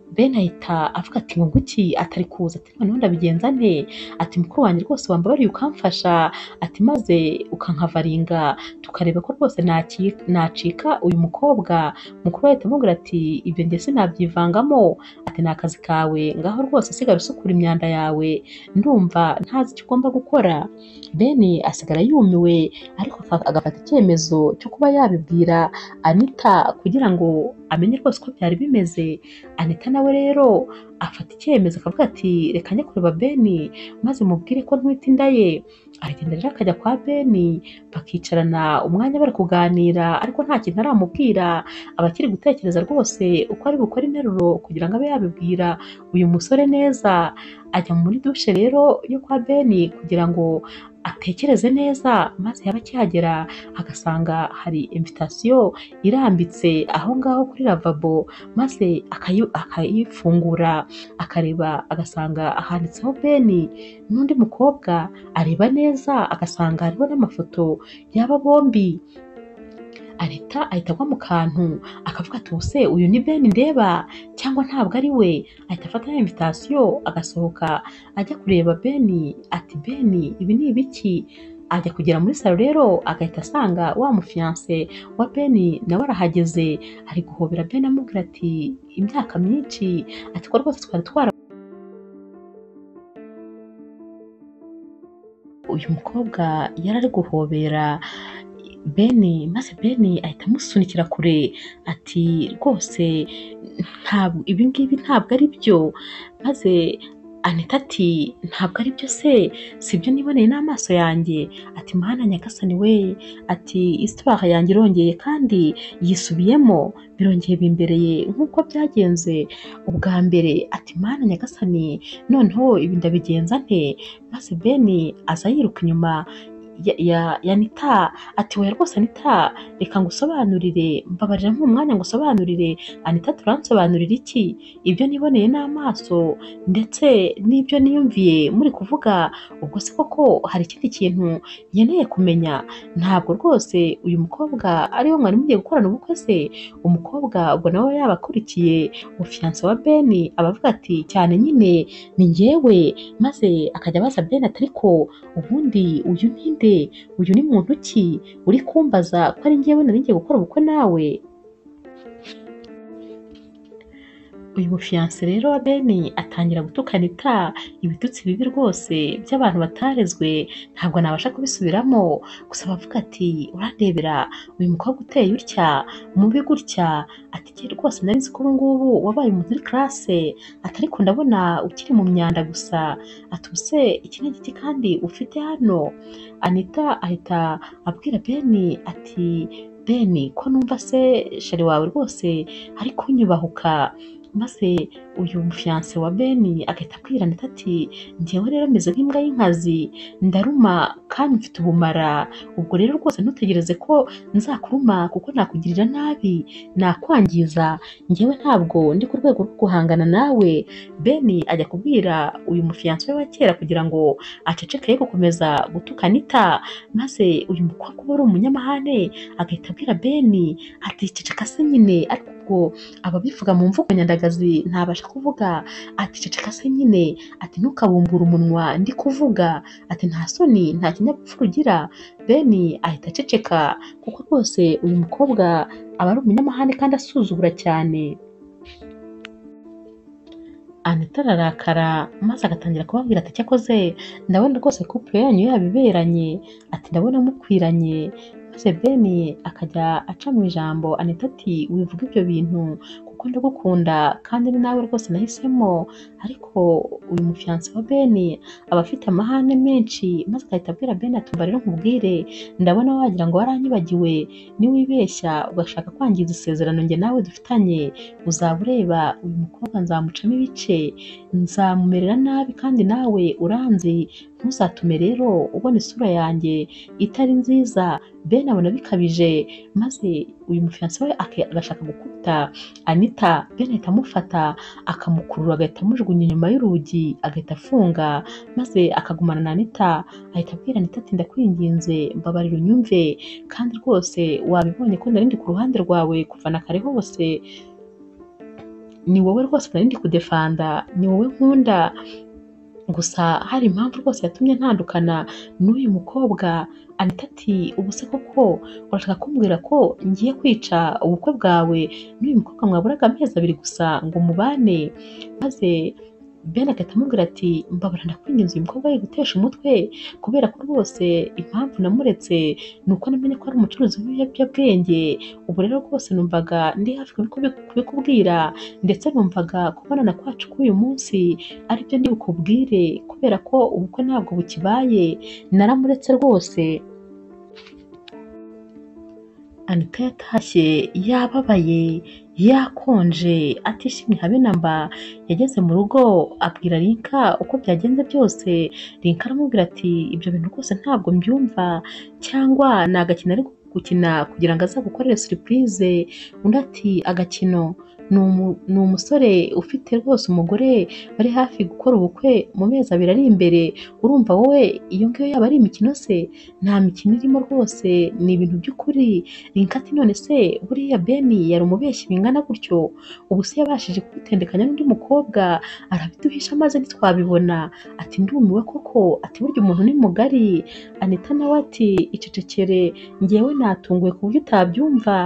beni ahita avuga ati nguki atari kuza ati noneho ndabigenza nte ati mukuru wanjye rwose wambabariye ukamfasha ati maze ukankavaringa tukareba ko rwose naki- nacika uyu mukobwa mukuru we ahita amubwira ati ibyo njye sinabyivangamo ati ni akazi kawe ngaho rwose sigara usukura imyanda yawe ndumva ntazi icyo ugomba gukora beni asigara yumiwe ariko afa- agafata icyemezo cyo kuba yabibwira anita kugira ngo amenye rwose uko byari bimeze anita nawe rero afata icyemezo akavuga ati reka njye kureba beni maze mubwire ko ntwite inda ye aragenda rero akajya kwa beni bakicarana umwanya bari kuganira ariko nta kintu aramubwira aba akiri gutekereza rwose uko ari bukore interuro kugira ngo abe yabibwira uyu musore neza ajya muri dushe rero yo kwa beni kugira ngo atekereze neza maze yaba akihagera agasanga hari invitasiyo irambitse aho ngaho kuri lavabo maze akayi- akayifungura akareba agasanga handitseho beni n'undi mukobwa areba neza agasanga hariho n'amafoto y'aba bombi anita ahita agwa mu kantu akavuga ati ubuse uyu ni beni ndeba cyangwa ntabwo ari we ahita afata ya invitasiyo agasohoka ajya kureba beni ati beni ibi ni ibiki ajya kugera muri salo rero agahita asanga wa mufiyanse wa beni nawe arahageze ari guhobera beni amubwira ati imyaka myinshi ati ko rwose twari twara uyu mukobwa yari ari guhobera beni maze beni ahita amusunikira kure ati rwose ntabwo ibi ngibi ntabwo ari byo maze anita ati ntabwo ari byo se si ibyo niboneye n'amaso yanjye ati mana nyagasani we ati isitwara yanjye irongeye kandi yisubiyemo birongeye bimbereye nk'uko byagenze ubwa mbere ati mana nyagasani noneho ibi ndabigenza nte maze beni aza yiruka inyuma ya, ya, ya nita ati oya rwose anita reka ngusobanurire mbabarira nk'umwanya ngusobanurire anita turansobanurira iki ibyo niboneye n'amaso ndetse n'ibyo niyumviye muri kuvuga ubwo se koko hari ikindi kintu nkeneye kumenya ntabwo rwose uyu mukobwa ariwe mwari mugiye gukorana ubukwe se umukobwa ubwo nawe yabakurikiye umufiyanse wa beni aba avuga ati cyane nyine ni njyewe maze akajya abaza bene ati ariko ubundi uyu ni nde uyu ni muntu ki uri kumbaza ko ari njyewe nari ngiye gukora ubukwe nawe uyu mufiyanse rero wa beni atangira gutukana ita ibitutsi bibi rwose by'abantu batarezwe ntabwo nabasha kubisubiramo gusa abavuga ati urandebera uyu mukobwa uteye utya mubi gutya ati jye rwose nari nzi ko ubu ngubu wabaye umuntu uri karase ati ariko ndabona ukiri mu myanda gusa ati ubuse iki ni igiti kandi ufite hano anita ahita abwira beni ati beni ko numva se shari wawe rwose ari kunyubahuka maze uyu mufiyanse wa beni agahita abwira anita ati njyewe rero meze nk'imbwa y'inkazi ndaruma kandi mfite ubumara ubwo rero rwose ntutegereze ko nzakuruma kuko nakugirira nabi nakwangiza njyewe ntabwo ndi ku rwego rwo guhangana nawe beni ajya kubwira uyu mufiyanse we wa kera kugira ngo aceceke ye gukomeza gutuka anita maze uyu mukobwa uba ari umunyamahane agahita abwira beni ati ceceka se nyine ariko ubwo ababivuga mu mvugo nyandagazi ntabasha kuvuga ati ceceka se nyine ati ntukabumbure umunwa ndi kuvuga ati nta soni nta kinyabupfura ugira beni ahita aceceka kuko rwose uyu mukobwa aba ari umunyamahane kandi asuzugura cyane anita ararakara maze agatangira kubabwira ati cyakoze ndabona rwose kupure yanyu yabiberanye ati ndabona mukwiranye maze beni akajya aca mu ijambo anita ati wivuga ibyo bintu kuko kuko ndagukunda kandi ni nawe rwose nahisemo ariko uyu mufiyanse wa beni aba afite amahane menshi maze agahita abwira beni ati umva rero nkubwire ndabona wagira ngo waranyibagiwe niwibeshya ugashaka kwangiza isezerano njye nawe dufitanye uzaba ureba uyu mukobwa nzamucamo ibice nzamumerera nabi kandi nawe uranzi ntuzatume rero ubona isura yanjye itari nziza bene abona bikabije maze uyu mufiyanse we ake- agashaka gukubita anita bene ahita amufata akamukurura agahita amujugunya inyuma y'urugi agahita afunga maze akagumana na anita ahita abwira anita ati ndakwinginze mbabarira unyumve kandi rwose wabibonye ko nari ndi ku ruhande rwawe kuva na kare hose ni wowe rwose nari ndi kudefanda ni wowe nkunda gusa hari impamvu rwose yatumye ntandukana n'uyu mukobwa anita ati ubu se koko urashaka kumbwira ko ngiye kwica ubukwe bwawe n'uyu mukobwa mwaburaga amezi abiri gusa ngo mubane maze bene agahita amubwira ati mbabara ndakwinginze uyu mukobwa yigutesha umutwe kubera ko rwose impamvu namuretse ni uko namenye ko ari umucuruzi w'ibiyobyabwenge ubu rero rwose numvaga ndi hafi kubiku- kubikubwira ndetse numvaga kubonana kwacu k'uyu munsi aribyo ndi bukubwire kubera ko ubukwe ntabwo bukibaye naramuretse rwose anita yatashye yababaye yakonje atishimye habe na mba yageze mu rugo abwira rinka uko byagenze byose rinka aramubwira ati ibyo bintu rwose ntabwo mbyumva cyangwa ni agakino ari gukina kugira ngo aza gukorere suripurize undi ati agakino ni umu- ni umusore ufite rwose umugore bari hafi gukora ubukwe mu mezi abiri ari imbere urumva wowe iyo ngiyo yaba ari imikino se nta mikino irimo rwose ni ibintu by'ukuri rinka ati none se buriya beni yari umubeshyi bingana gutyo ubu se yabashije kugutendekanya n'undi mukobwa arabiduhisha maze ntitwabibona ati ndumiwe koko ati burya umuntu ni mugari anita nawe ati icecekere ngewe natunguwe ku buryo utabyumva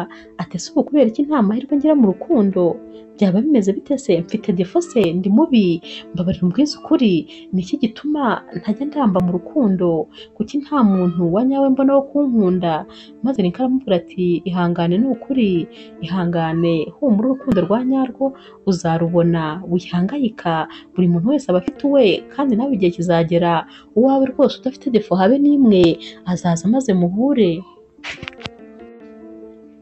ati ese ubu kubera iki nta mahirwe ngira mu rukundo byaba bimeze bite se mfite defo se ndi mubi mbabarira umbwize ukuri ni iki gituma ntajya ndamba mu rukundo kuki nta muntu wa nyawe mbona wo kunkunda maze rinka aramubwira ati ihangane ni ukuri ihangane humura urukundo rwa nyarwo uzarubona wihangayika buri muntu wese aba afite uwe kandi nawe igihe kizagera uwawe rwose udafite defo habe n'imwe azaza maze muhure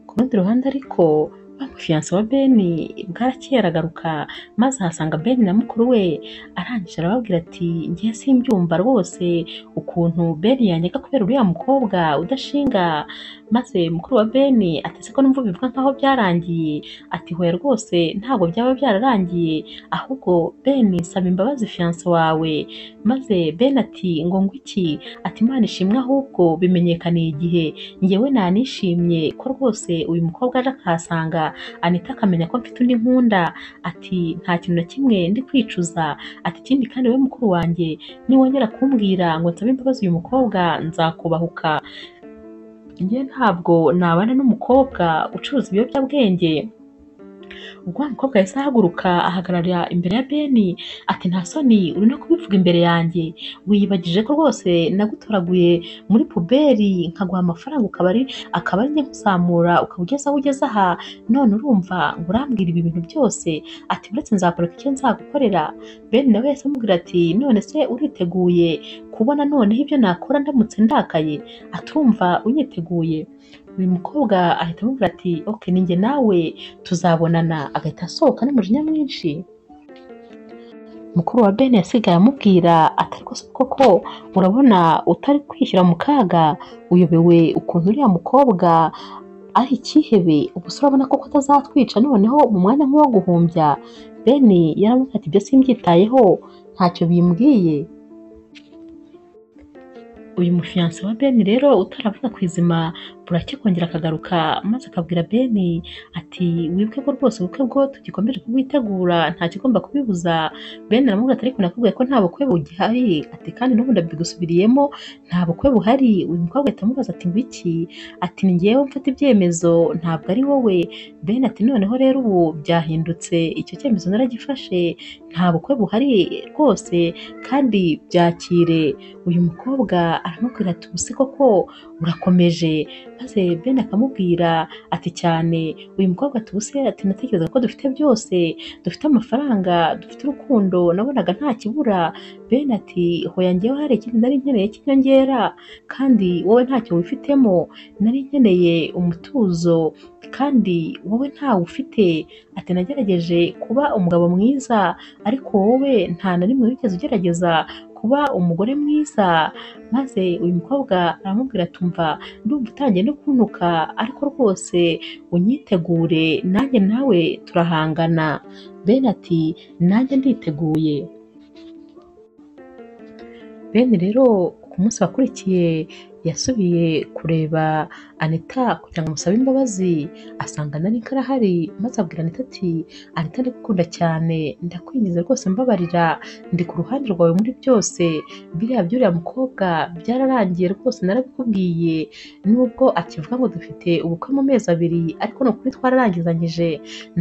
ku rundi ruhande ariko wa mufiyanse wa beni bwarakeye aragaruka maze ahasanga beni na mukuru we arangije arababwira ati ngiye simbyumva rwose ukuntu beni yanyega kubera uriya mukobwa udashinga maze mukuru wa beni ati se ko numva bivuga nkaho byarangiye ati hoya rwose ntabwo byaba byararangiye ahubwo beni saba imbabazi fiyanse wawe maze beni ati ngo ngwiki ati imana ishimwe ahubwo bimenyekaniye igihe ngewe nanishimye ko rwose uyu mukobwa aje akahasanga anita akamenya ko mfite undi nkunda ati nta kintu na kimwe ndi kwicuza ati ikindi kandi we mukuru wanjye niwongera kumbwira ngo nsabe imbabazi uyu mukobwa nzakubahuka njye ntabwo nabana n'umukobwa ucuruza ibiyobyabwenge ubwo wa mukobwa yahise ahaguruka ahagarara imbere ya beni ati nta soni uri no kubivuga imbere yanjye wiyibagije ko rwose nagutoraguye muri puberi nkaguha amafaranga ukaba ari akaba ari njye nkuzamura ukaba ugeze aho ugeze aha none urumva ngo urambwira ibi bintu byose ati uretse nzakwereka icyo nzagukorera beni nawe yahise amubwira ati none se uriteguye kubona noneho ibyo nakora ndamutse ndakaye atumva unyiteguye uyu mukobwa ahita amubwira ati ok ni njye nawe tuzabonana agahita asohoka n'umujinya mwinshi mukuru wa bene yasigaye amubwira ati ariko se koko urabona utari kwishyira mu kaga uyobewe ukuntu uriya mukobwa ari icyihebe ubu se urabona koko atazatwica noneho mu mwanya nk'uwo guhumbya bene yaramubwira ati ibyo simbyitayeho ntacyo bimbwiye uyu mufiyanse wa beni rero utaravuga ku izima burake kongera akagaruka maze akabwira beni ati wibuke ko rwose ubukwe bwo tugikomeje kubwitegura nta kigomba kubibuza beni aramubwira ati ariko nakubwiye ko nta bukwe bugihari ati kandi n'ubu ndabigusubiriyemo nta bukwe buhari uyu mukobwa ahita amubaza ati ngo iki ati ni ngewe mfata ibyemezo ntabwo ari wowe beni ati noneho rero ubu byahindutse icyo cyemezo naragifashe nta bukwe buhari rwose kandi byakire uyu mukobwa aramubwira ati ubuse koko urakomeje maze bene akamubwira ati cyane uyu mukobwa tubuse ati natekerezaga ko dufite byose dufite amafaranga dufite urukundo nabonaga nta kibura bene ati hoya njyewe hari ikindi nari nkeneye cy'inyongera kandi wowe ntacyo wifitemo nari nkeneye umutuzo kandi wowe ntawe ufite ati nagerageje kuba umugabo mwiza ariko wowe nta na rimwe wigeze ugerageza kuba umugore mwiza maze uyu mukobwa aramubwira atumva ndumva utangiye no kuntuka ariko rwose unyitegure nanjye nawe turahangana bene ati nanjye nditeguye bene rero ku munsi wakurikiye yasubiye kureba anita kugira ngo amusabe imbabazi asanga nari karahari maze abwira anita ati anita ndagukunda cyane ndakwingiza rwose mbabarira ndi ku ruhande rwawe muri byose biriya by'uriya mukobwa byararangiye rwose narabikubwiye nubwo akivuga ngo dufite ubukwe mu mezi abiri ariko ni ukuri twararangizanyije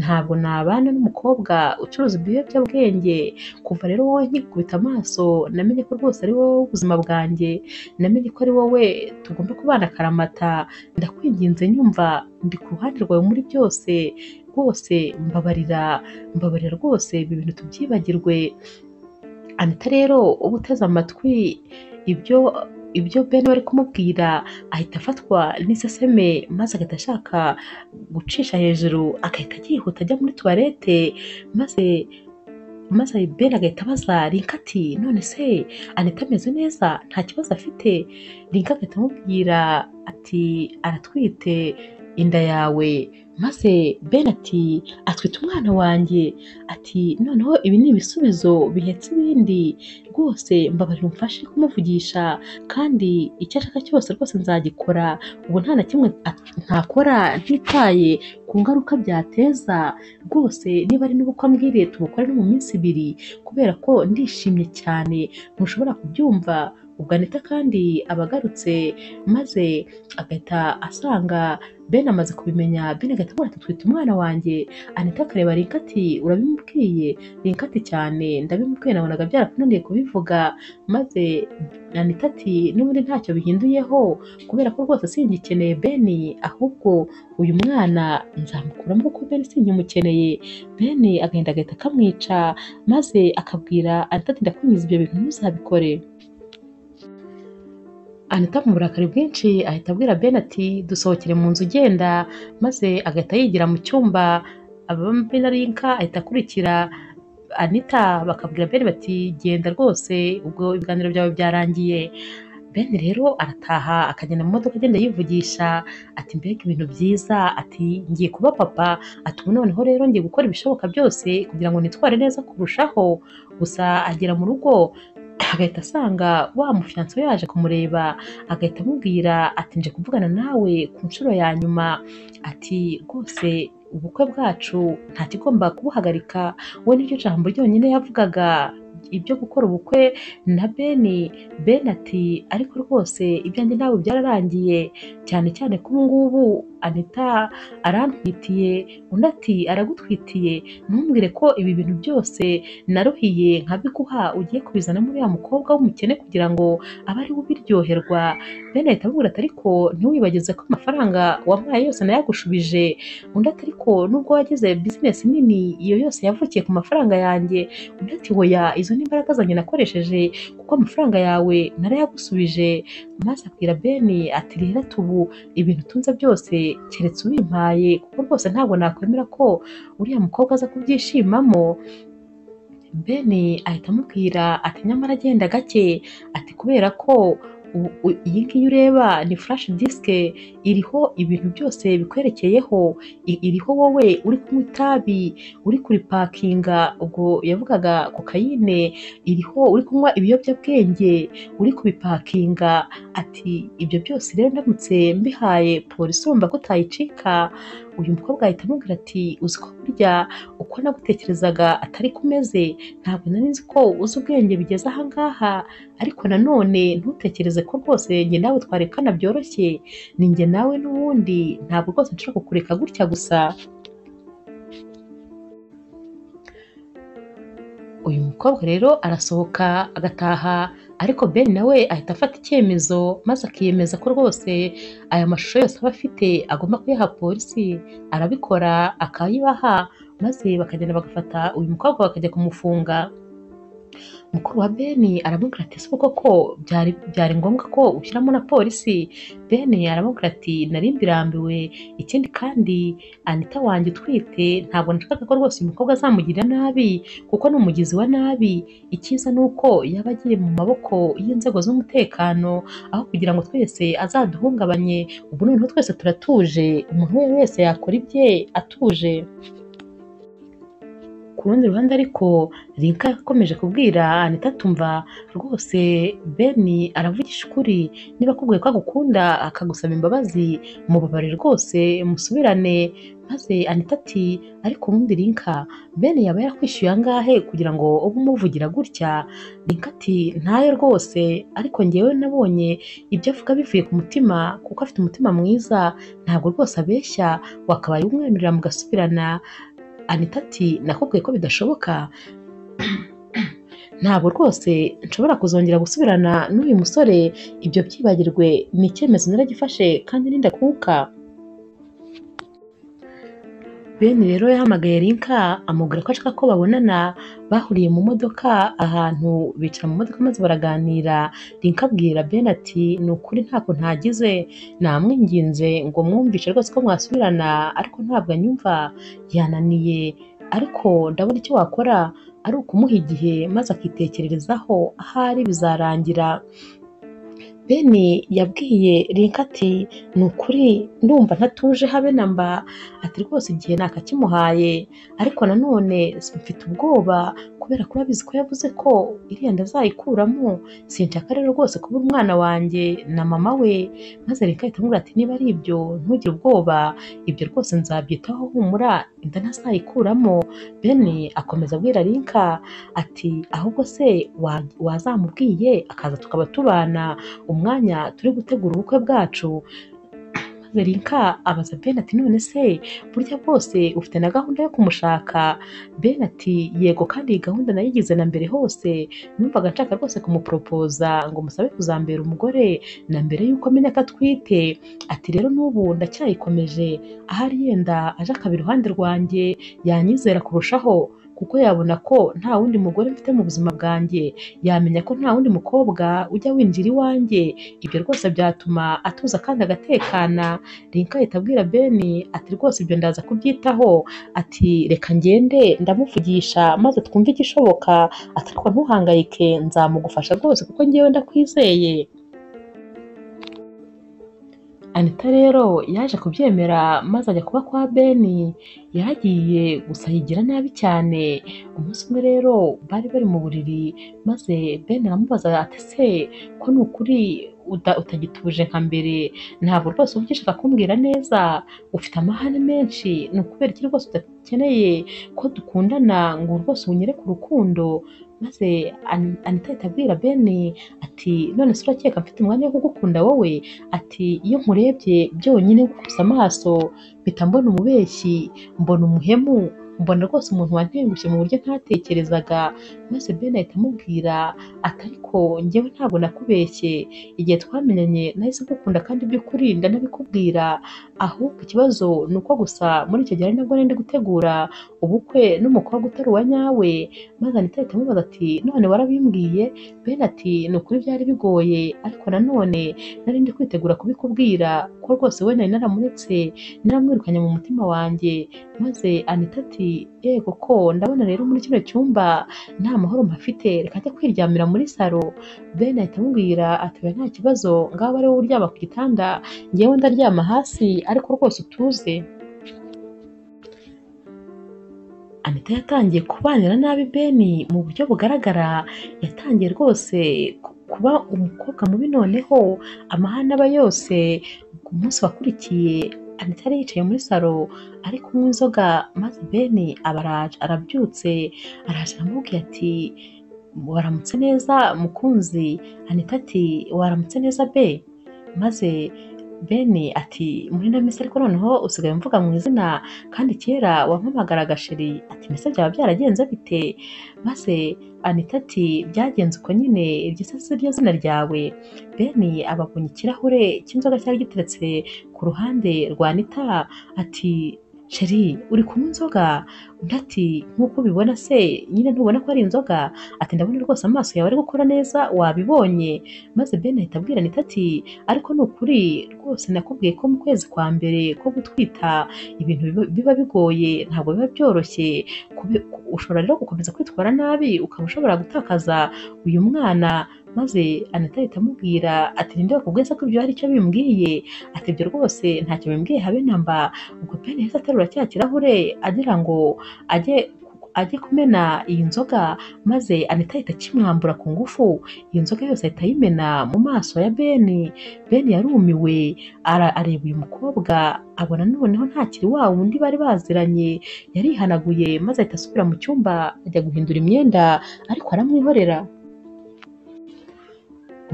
ntabwo nabana n'umukobwa ucuruza ibiyobyabwenge kuva rero wowe nkikubita amaso namenye ko rwose ari wowe ubuzima bwanjye namenye ko ari wowe tugomba kubana akaramata ndakwinginze nyumva ndi ku ruhande rwawe muri byose rwose mbabarira mbabarira rwose ibi bintu tubyibagirwe anita rero uba uteze amatwi ibyo ibyo bene bari kumubwira ahita afatwa n'iseseme maze agahita ashaka gucisha hejuru agahita yihuta ajya muri tuwarete maze maze bene agahita abaza rinka ati none se anita ameze neza nta kibazo afite rinka agahita amubwira ati aratwite inda yawe maze ben ati atwite umwana wanjye ati noneho ibi ni ibisubizo bihetse ibindi rwose mbabarira umfashe kumuvugisha kandi icyo ashaka cyose rwose nzagikora ubu nta na kimwe at- ntakora ntitaye ku ngaruka byateza rwose niba ari n'ubukwe ambwiriye tubukore no mu minsi ibiri kubera ko ndishimye cyane ntushobora kubyumva ubwo anita kandi aba agarutse maze agahita asanga ben amaze kubimenya ben agahita amubwira ati twite umwana wanjye anita akareba rinka ati urabimubwiye rinka ati cyane ndabimubwiye nabonaga byarakunaniye kubivuga maze anita ati n'ubundi ntacyo bihinduyeho kubera ko rwose singikeneye ben ahubwo uyu mwana nzamukuramo kuko ben singimukeneye ben agenda agahita akamwica maze akabwira anita ati ndakwinjiza ibyo bintu ntuzabikore anita mu burakari bwinshi ahita abwira ben ati dusohokere mu nzu ugenda maze agahita yigira mu cyumba abambe na rinka ahita akurikira anita bakabwira ben bati genda rwose ubwo ibiganiro byawe byarangiye ben rero arataha akagenda mu modoka agenda yivugisha ati mbega ibintu byiza ati ngiye kuba papa ati ubu noneho rero ngiye gukora ibishoboka byose kugira ngo nitware neza kurushaho gusa agera mu rugo agahita asanga wa mufiyanso yaje kumureba agahita amubwira ati nje kuvugana nawe ku nshuro ya nyuma ati rwose ubukwe bwacu nta kigomba kubuhagarika we niryo jambo ryonyine yavugaga ibyo gukora ubukwe na beni beni ati ariko rwose ibyanjye nawe byararangiye cyane cyane ko ubu ngubu anita arantwitiye undi ati aragutwitiye ntumbwire ko ibi bintu byose naruhiye nkabiguha ugiye kubizana muri ya mukobwa w'umukene kugira ngo abe ari we ubiryoherwa bene ahita amubwira ati ariko ntiwibagize ko amafaranga wampaye yose nayagushubije undi ati ariko nubwo wagize bizinesi nini iyo yose yavukiye ku mafaranga yanjye undi ati hoya izo ni imbaraga zanjye nakoresheje kuko amafaranga yawe narayagusubije maze abwira beni ati rero ati ubu ibintu tunze byose keretse ubimpaye kuko rwose ntabwo nakwemera ko uriya mukobwa aza kubyishimamo beni ahita amubwira ati nyamara agenda gake ati kubera ko u- u- iyi ngiyi ureba ni flash disk iriho ibintu byose bikwerekeyeho I- iriho wowe uri kunywa itabi uri kuripakinga ubwo yavugaga kokayine iriho uri kunywa ibiyobyabwenge uri kubipakinga ati ibyo byose rero ndamutse mbihaye polisi wumva ko utayicika uyu mukobwa ahita amubwira ati uzi ko burya uko nagutekerezaga atari kumeze ntabwo nari nzi ko uzi ubwenge bigeze ahangaha ariko nanone ntutekereze ko rwose njye nawe twarekana byoroshye ni njye nawe n'ubundi ntabwo rwose nshobora kukureka gutya gusa uyu mukobwa rero arasohoka agataha ariko Ben nawe ahita afata icyemezo maze akiyemeza ko rwose aya mashusho yose aba afite agomba kuyaha polisi arabikora akayibaha maze bakagenda bagafata uyu mukobwa bakajya kumufunga mukuru wa beni aramubwira ati ese koko byari byari ngombwa ko ushyiramo na polisi beni aramubwira ati nari mbirambiwe ikindi kandi anita wanjye utwite ntabwo nashakaga ko rwose uyu mukobwa azamugirira nabi kuko ni umugizi wa nabi icyiza ni uko yaba agiye mu maboko y'inzego z'umutekano aho kugira ngo twese azaduhungabanye ubu noneho twese turatuje umuntu uwo ari we wese yakora ibye atuje ku rundi ruhande ariko Rinka yakomeje kubwira Anita atumva rwose Beni aravugisha ukuri niba akubwiye ko agukunda akagusaba imbabazi mubabare rwose musubirane maze Anita ati ariko ubundi Rinka Beni yaba yarakwishyuye angahe kugira ngo ube umuvugira gutya Rinka ati ntayo rwose ariko ngewe nabonye ibyo avuga bivuye ku mutima kuko afite umutima mwiza ntabwo rwose abeshya wakabaye umwemerera mugasubirana anita ati nakubwiye ko bidashoboka ntabwo rwose nshobora kuzongera gusubirana n'uyu musore ibyo byibagirwe ni icyemezo naragifashe kandi n'indakuka bene rero yahamagaye rinka amubwira ko ashaka ko babonana bahuriye mu modoka ahantu bicara mu modoka maze baraganira rinka abwira bene ati ni ukuri ntako ntagize namwinginze ngo mwumvishe rwose ko mwasubirana ariko ntabwo anyumva yananiye ariko ndabona icyo wakora ari ukumuha igihe maze akitekererezaho ahari bizarangira beni yabwiye rinka ati ni ukuri ndumva ntatuje habe namba ati rwose igihe nakakimuhaye ariko nanone mfite ubwoba kubera ko urabizi ko yavuze ko iriya ndazayikuramo sinshaka rero rwose kuba umwana wanjye na mama we maze rinka ahita amubwira ati niba ari ibyo ntugire ubwoba ibyo rwose nzabyitaho humura inda ntazayikuramo beni akomeza abwira rinka ati ahubwo se wa- wazamubwiye akaza tukaba tubana umwanya turi gutegura ubukwe bwacu maze rinka abaza ben ati none se burya bwose ufite na gahunda yo kumushaka ben ati yego kandi iyi gahunda nayigize na mbere hose numvaga nshaka rwose kumuporopoza ngo musabe kuzambera umugore na mbere y'uko amenya ko atwite ati rero n'ubu ndacyayikomeje ahari yenda aje akaba iruhande rwanjye yanyizera kurushaho kuko yabona ko nta wundi mugore mfite mu buzima bwanjye yamenya ko nta wundi mukobwa ujya winjira iwanjye ibyo rwose byatuma atuza kandi agatekana rinka ahita abwira beni ati rwose ibyo ndaza kubyitaho ati reka ngende ndamuvugisha maze twumve igishoboka ati ariko ntuhangayike nzamugufasha rwose kuko ngewe ndakwizeye anita rero yaje kubyemera maze ajya kuba kwa beni yaragiye gusa yigira nabi cyane umunsi umwe rero bari bari mu buriri maze Ben aramubaza ati se ko ni ukuri uta- utagituje nka mbere ntabwo rwose uba ugishaka kumbwira neza ufite amahane menshi ni ukubera iki rwose udakeneye ko dukundana ngo rwose unyere ku rukundo maze An- Anita ahita abwira Ben ati none se urakeka mfite umwanya wo kugukunda wowe ati iyo nkurebye byonyine gukusa amaso mpita mbona umubeshyi mbona umuhemu mbona rwose umuntu wantengushye mu buryo ntatekerezaga maze Ben ahita amubwira ati ariko njyewe ntabwo nakubeshye igihe twamenyanye nahise ngukunda kandi by'ukuri ndanabikubwira ahubwo ikibazo ni uko gusa muri icyo gihe ari nabwo nari ndi gutegura ubukwe n'umukobwa utari uwa nyawe maze Anita ahita amubaza ati none warabimbwiye Ben ati ni ukuri byari bigoye ariko nanone nari ndi kwitegura kubikubwira ko rwose we nari naramuretse naramwirukanye mu mutima wanjye maze Anita ati yego ko ndabona rero muri kino cyumba nta mahoro mpafite reka njya kwiryamira muri salo Ben ahita amubwira ati oya nta kibazo ngaho ari wowe uryama ku gitanda ngewe ndaryama hasi ariko rwose utuze Anita yatangiye kubanira nabi Beni mu buryo bugaragara yatangiye rwose ku- kuba umukobwa mubi noneho amahane aba yose ku munsi wakurikiye Anita yari yicaye muri salo ari kunywa inzoga maze Beni abaraje arabyutse araje aramubwira ati waramutse neza mukunzi Anita ati waramutse neza be maze beni ati muri na misi ariko noneho usigaye umvuga mu izina kandi kera wampamagaraga sheri ati mbese byaba byaragenze bite maze anita ati byagenze uko nyine iryo se si ryo zina ryawe beni ababonye ikirahure cy'inzoga cyari giteretse ku ruhande rwa anita ati sheri uri kunywa inzoga undi ati nk'uko ubibona se nyine ntubona ko ari inzoga ati ndabona rwose amaso yawe ari gukora neza wabibonye maze beni ahita abwira anita ati ariko ni ukuri rwose nakubwiye ko mu kwezi kwa mbere ko gutwita ibintu biba- biba bigoye ntabwo biba byoroshye Kubi- ku- ushobora rero gukomeza kwitwara nabi ukaba ushobora gutakaza uyu mwana maze anita ahita amubwira ati ninde wakubwiye se ko ibyo hari icyo bimbwiye ati ibyo rwose ntacyo bimbwiye habe namba ubwo beni yahise aterura cya kirahure agira ngo ajye ajye kumena iyi nzoga maze anita ahita akimwambura ku ngufu iyo nzoga yose ahita ayimena mu maso ya beni beni yarumiwe ara- areba uyu mukobwa abona noneho ntakiri wa wundi bari baziranye yarihanaguye maze ahita asubira mu cyumba ajya guhindura imyenda ariko aramwihorera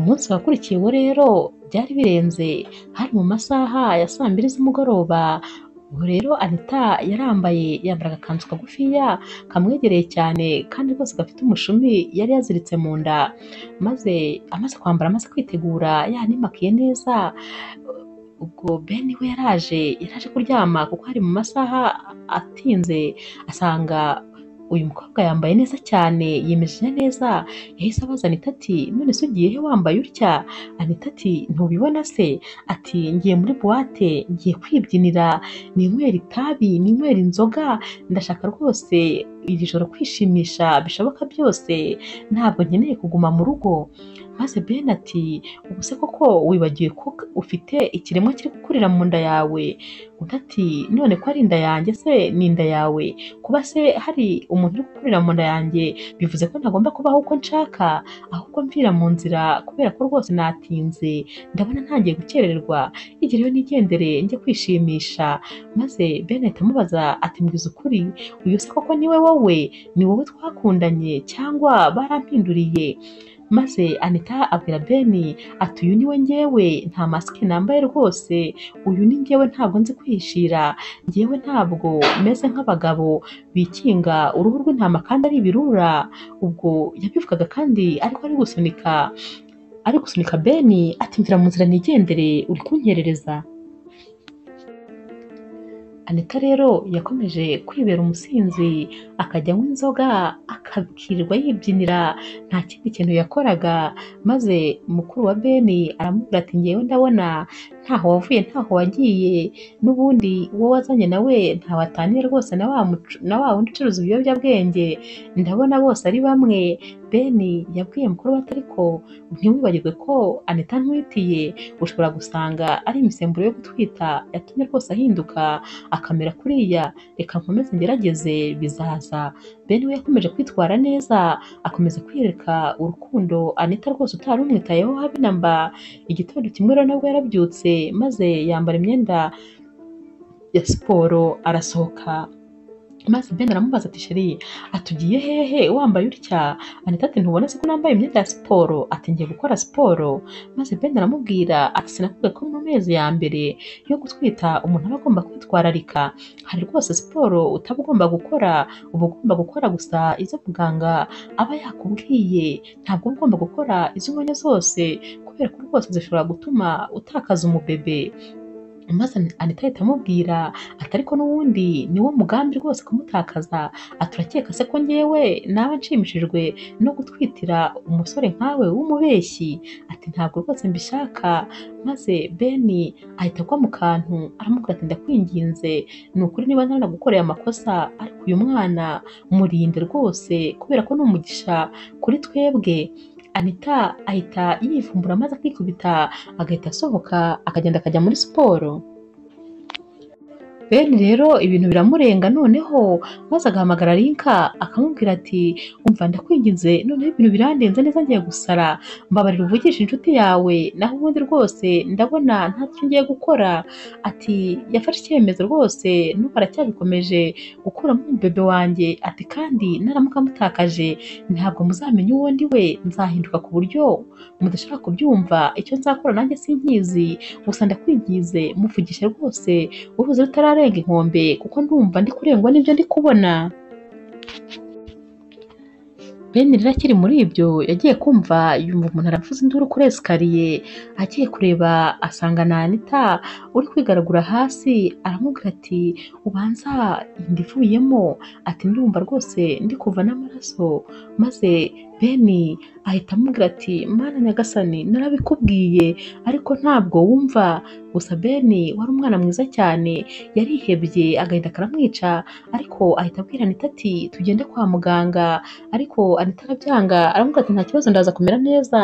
umunsi wakurikiyeho rero byari birenze hari mu masaha ya saa mbiri z'umugoroba ubu rero anita yarambaye yambara agakanzu kagufiya kamwegereye cyane kandi rwose gafite umushumi yari yaziritse mu nda maze amaze kwambara amaze kwitegura yanimakiye neza ubwo beni we yaraje yaraje kuryama kuko hari mu masaha atinze asanga uyu mukobwa yambaye neza cyane yimejeje neza yahise abaza anita ati none se ugiye he wambaye utya anita ati ntubibona se ati ngiye muri buwate ngiye kwibyinira ninywera itabi ninywera inzoga ndashaka rwose iri joro kwishimisha bishoboka byose ntabwo nkeneye kuguma mu rugo maze beni ati ubu se koko wibagiwe ko ufite ikiremwa kiri gukurira mu nda yawe undi ati none ko ari inda yanjye se ni inda yawe kuba se hari umuntu uri gukurira mu nda yanjye bivuze ko ntagomba kubaho uko nshaka ahubwo mvira mu nzira kubera ko rwose natinze ndabona ntangiye gukererwa igihe rero nigendere njye kwishimisha maze bene ahita amubaza ati mbwiza ukuri uyu se koko ni we wowe ni wowe twakundanye cyangwa barampinduriye maze anita abwira beni ati uyu ni we ngewe nta masike nambaye rwose uyu ni ngewe ntabwo nzi kwihishira ngewe ntabwo meze nk'abagabo bikinga uruhu rw'intama kandi ari ibirura ubwo yabivugaga kandi ariko ari gusunika ari gusunika beni ati mvira mu nzira nigendere uri kunyerereza anita rero yakomeje kwibera umusinzi akajya anywa inzoga akakirirwa yibyinira nta kindi kintu yakoraga maze mukuru wa beni aramubwira ati ngewe ndabona ntaho wavuye ntaho wagiye n'ubundi wowe wazanye nawe ntaho ataniye rwose na wa mucu- na wa wundi ucuruza ibiyobyabwenge ndabona bose ari bamwe beni yabwiye mukuru we ati ariko ntiwibagirwe ko anita ntwitiye ushobora gusanga ari imisemburo yo gutwita yatumye rwose ahinduka akamera kuriya reka nkomeze ngerageze bizaza beni we yakomeje kwitwara neza akomeza kwiyereka urukundo anita rwose utari umwitayeho habe namba igitondo kimwe rero nabwo yarabyutse maze yambara imyenda ya siporo arasohoka maze beni aramubaza ati sheri atugiye hehe wambaye utya anita ati ntubona se ko nambaye imyenda ya siporo ati ngiye gukora siporo maze beni aramubwira ati sinakubwiye ko mu mezi ya mbere yo gutwita umuntu aba agomba kwitwararika hari rwose siporo utaba ugomba gukora uba ugomba gukora gusa izo muganga aba yakubwiye ntabwo uba ugomba gukora izo ubonye zose kubera ko rwose zishobora gutuma utakaza umubebe maze anita ahita amubwira ati ariko n'ubundi ni wo mugambi rwose kumutakaza ati urakeka se ko ngewe naba nshimishijwe no gutwitira umusore nkawe w'umubeshyi ati ntabwo rwose mbishaka maze beni ahita agwa mu kantu aramubwira ati ndakwinginze ni ukuri niba naranagukoreye amakosa ariko uyu mwana murinde rwose kubera ko ni umugisha kuri twebwe anita ahita yivumbura maze akikubita agahita asohoka akagenda akajya muri siporo bene rero ibintu biramurenga noneho maze agahamagara rinka akamubwira ati umva ndakwinginze noneho ibintu birandenze neza ngiye gusara mbabarira uvugisha inshuti yawe naho ubundi rwose ndabona ntacyo ngiye gukora ati yafashe icyemezo rwose nuko aracyabikomeje gukuramo umubebe wanjye ati kandi naramuka mutakaje ntabwo muzamenya uwo ndi we nzahinduka ku buryo mudashaka kubyumva icyo nzakora nanjye sinkizi gusa ndakwigize muvugishe rwose uruzi rutararenga inkombe kuko ndumva ndi kurengwa n'ibyo ndi kubona bene rero akiri muri ibyo yagiye kumva yumva umuntu aravuza induru kuri esikariye agiye kureba asanga na anita uri kwigaragura hasi aramubwira ati ubanza ndivuyemo ati ndumva rwose ndi kuva n'amaraso maze beni ahita amubwira ati mana nyagasani narabikubwiye ariko ntabwo wumva gusa beni wari umwana mwiza cyane yarihebye agahinda karamwica ariko ahita abwira anita ati tugende kwa muganga ariko anita arabyanga aramubwira ati nta kibazo ndaza kumera neza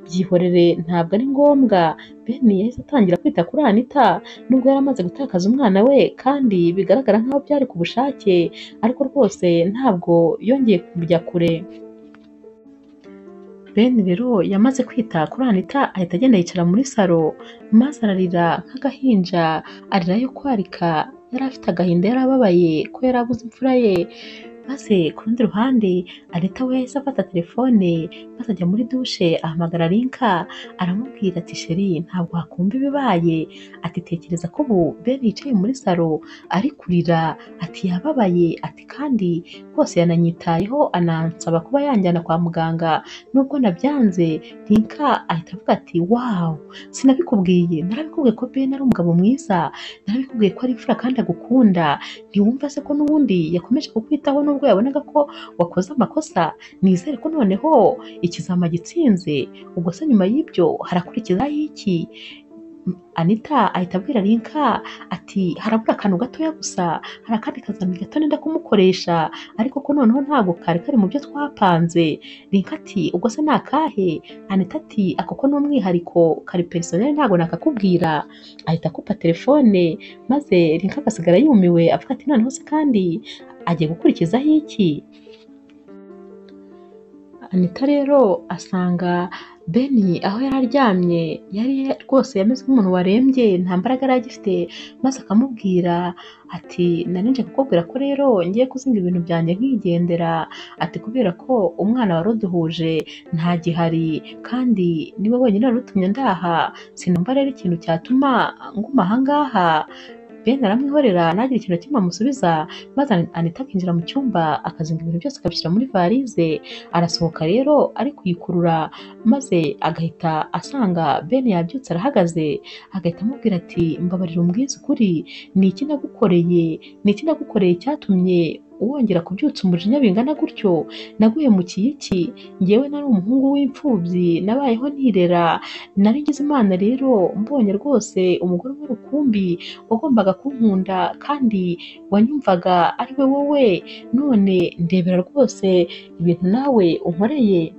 byihorere ntabwo ari ngombwa beni yahise atangira kwita kuri anita nubwo yari amaze gutakaza umwana we kandi bigaragara nkaho byari ku bushake ariko rwose ntabwo yongeye kujya kure bene rero yamaze kwita kuri anita ahita agenda yicara muri salo maze ararira nk'agahinja arira yo kwarika yari afite agahinda yari ababaye ko yari abuze imfura ye maze ku rundi ruhande anita we yahise afata telefone maze ajya muri dushe ahamagara rinka aramubwira ati sheri ntabwo hakumva ibibaye ati tekereza ko ubu bene yicaye muri salo ari kurira ati yababaye ati kandi rwose yananyitayeho anansaba kuba yanjyana kwa muganga nubwo nabyanze rinka ahita avuga ati wawu sinabikubwiye narabikubwiye ko bene ari umugabo mwiza narabikubwiye ko ari imfura kandi agukunda ntiwumva se ko n'ubundi yakomeje kukwitaho nubwo yabonaga ko wakoze amakosa nizere ko noneho ikizama gitsinze ubwo se nyuma y'ibyo harakurikizaho iki anita ahita abwira rinka ati harabura akantu gatoya gusa hari akandi kazami gato nenda kumukoresha ariko ko noneho ntabwo kari kari mu byo twapanze rinka ati ubwo se ni akahe anita ati ako ko ni umwihariko kari perisoneri ntabwo nakakubwira ahita akupa telefone maze rinka agasigara yumiwe avuga ati noneho se kandi agiye gukurikizaho iki anita rero asanga beni aho yari aryamye yari rwose yameze nk'umuntu warembye nta mbaraga yari agifite maze akamubwira ati narinje kukubwira ko rero ngiye kuzinga ibintu byanjye nkigendera ati kubera ko umwana wari uduhuje nta gihari kandi niwe wenyine wari utumye ndaha sinumva rero ikintu cyatuma nguma aha ngaha bene aramwihorera ntagire ikintu na kimwe amusubiza maze anita akinjira mu cyumba akazinga ibintu byose akabishyira muri varize arasohoka rero ari kuyikurura maze agahita asanga bene yabyutse arahagaze agahita amubwira ati mbabarira umbwize ukuri ni iki nagukoreye ni iki nagukoreye cyatumye wongera kubyutsa umujinya bingana gutyo naguye mu kiyiki ngewe nari umuhungu w'imfubyi nabayeho nirera nari ngize imana rero mbonye rwose umugore umwe rukumbi wagombaga kunkunda kandi wanyumvaga ari we wowe none ndebera rwose ibintu nawe unkoreye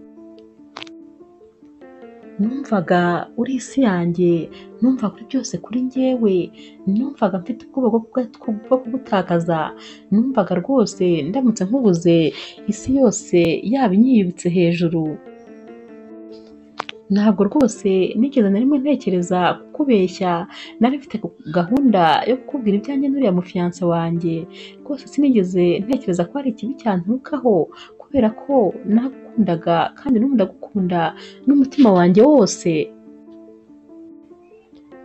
numvaga uri isi yanjye numvaga uri byose kuri ngewe numvaga mfite ubwoba bwo kugutakaza numvaga rwose ndamutse nkubuze isi yose yaba inyiyibutse hejuru ntabwo rwose nigeze na rimwe ntekereza kukubeshya nari mfite gahunda yo kukubwira ibyanjye n'uriya mufiyanse wanjye rwose sinigeze ntekereza ko hari ikibi cyanturukaho kubera ko nakundaga kandi n'ubu ndagukunda n'umutima wanjye wose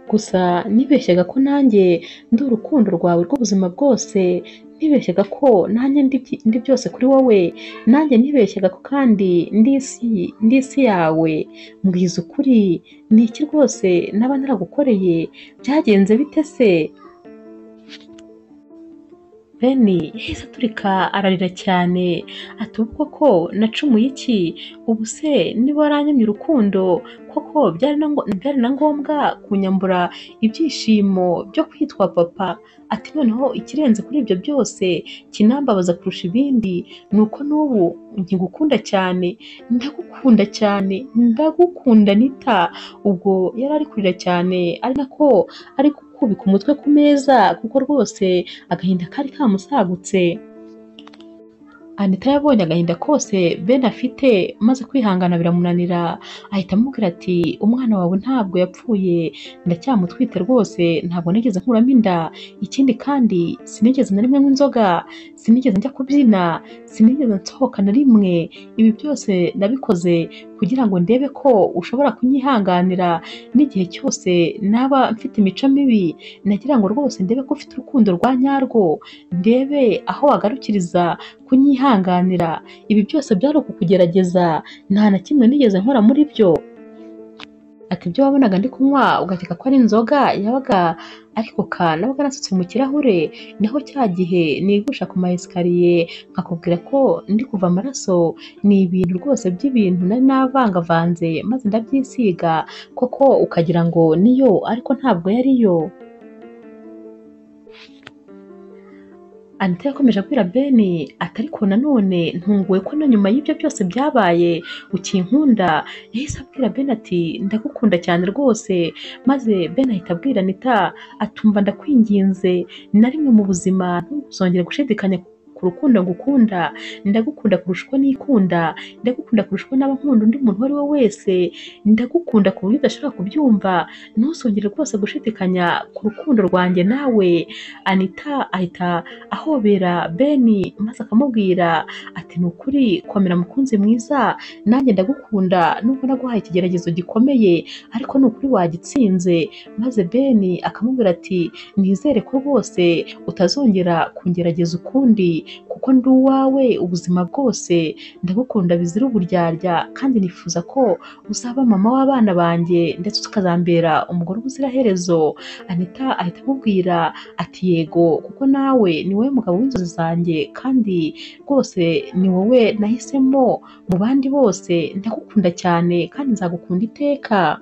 gusa nibeshyaga ko nanjye ndi urukundo rwawe rw'ubuzima bwose nibeshyaga ko nanjye ndi byose kuri wowe nanjye nibeshyaga ko kandi ndi isi yawe mbwiza ukuri ni iki rwose naba naragukoreye byagenze bite se beni yahise aturika ararira cyane ati ubwo ko nacumuye iki ubu se niba waranyamye urukundo koko byari na ngombwa kunyambura ibyishimo byo kwitwa papa ati noneho ikirenze kuri ibyo byose kinambabaza kurusha ibindi ni uko n'ubu nkigukunda cyane ndagukunda cyane ndagukunda nita ubwo yari ari kurira cyane ari nako ari kubika umutwe ku meza kuko rwose agahinda kari kamusagutse anita yabonye agahinda kose bene afite maze kwihangana biramunanira ahita amubwira ati umwana wawe ntabwo yapfuye ndacyamutwite rwose ntabwo nigeze nkuramo inda ikindi kandi sinigeze na rimwe nk'inzoga sinigeze njya kubyina sinigeze nsohoka na rimwe ibi byose nabikoze kugira ngo ndebe ko ushobora kunyihanganira n'igihe cyose naba mfite imico mibi nagira ngo rwose ndebe ko ufite urukundo rwa nyarwo ndebe aho wagarukiriza kunyihanganira ibi byose byari ukukugerageza nta na kimwe nigeze nkora muri byo ati ibyo wabonaga ndi kunywa ugakeka ko ari inzoga yabaga ari koka nabaga nasutse mu kirahure naho cya gihe nigusha ku maesikariye nkakubwira ko ndi kuva amaraso ni ibintu rwose by'ibintu nari navangavanze maze ndabyisiga koko ukagira ngo niyo ariko ntabwo yariyo Anita yakomeje abwira Ben ati ariko nanone ntunguwe ko na nyuma y'ibyo byose byabaye ukinkunda yahise abwira Ben ati ndagukunda cyane rwose maze Ben ahita abwira Anita atumva ndakwinginze na rimwe mu buzima ntuzongere gushidikanya ku rukundo ngukunda ndagukunda kurusha uko nikunda ndagukunda kurusha uko naba nkunda undi muntu uwo ari we wese ndagukunda ku buryo udashobora kubyumva ntuzongere rwose gushidikanya ku rukundo rwanjye nawe Anita ahita ahobera Beni maze akamubwira ati ni ukuri komera mukunzi mwiza nanjye ndagukunda nubwo naguhaye ikigeragezo gikomeye ariko ni ukuri wagitsinze maze Beni akamubwira ati nizere ko rwose utazongera kungerageza ukundi kuko ndi uwawe ubuzima bwose ndagukunda bizira uburyarya kandi nifuza ko uzaba mama w'abana banjye ndetse ukazambera umugore ubuziraherezo Anita ahita amubwira ati yego kuko nawe ni wowe mugabo w'inzozi zanjye kandi rwose ni wowe nahisemo mu bandi bose ndagukunda cyane kandi nzagukunda iteka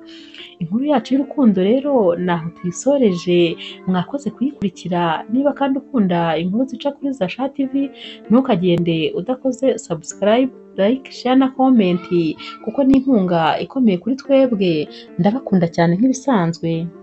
inkuru yacu y'urukundo rero ni aho tuyisoreje mwakoze kuyikurikira niba kandi ukunda inkuru zica kuri Zasha TV ntukagende udakoze subscribe like share na comment kuko ni inkunga ikomeye kuri twebwe ndabakunda cyane nk'ibisanzwe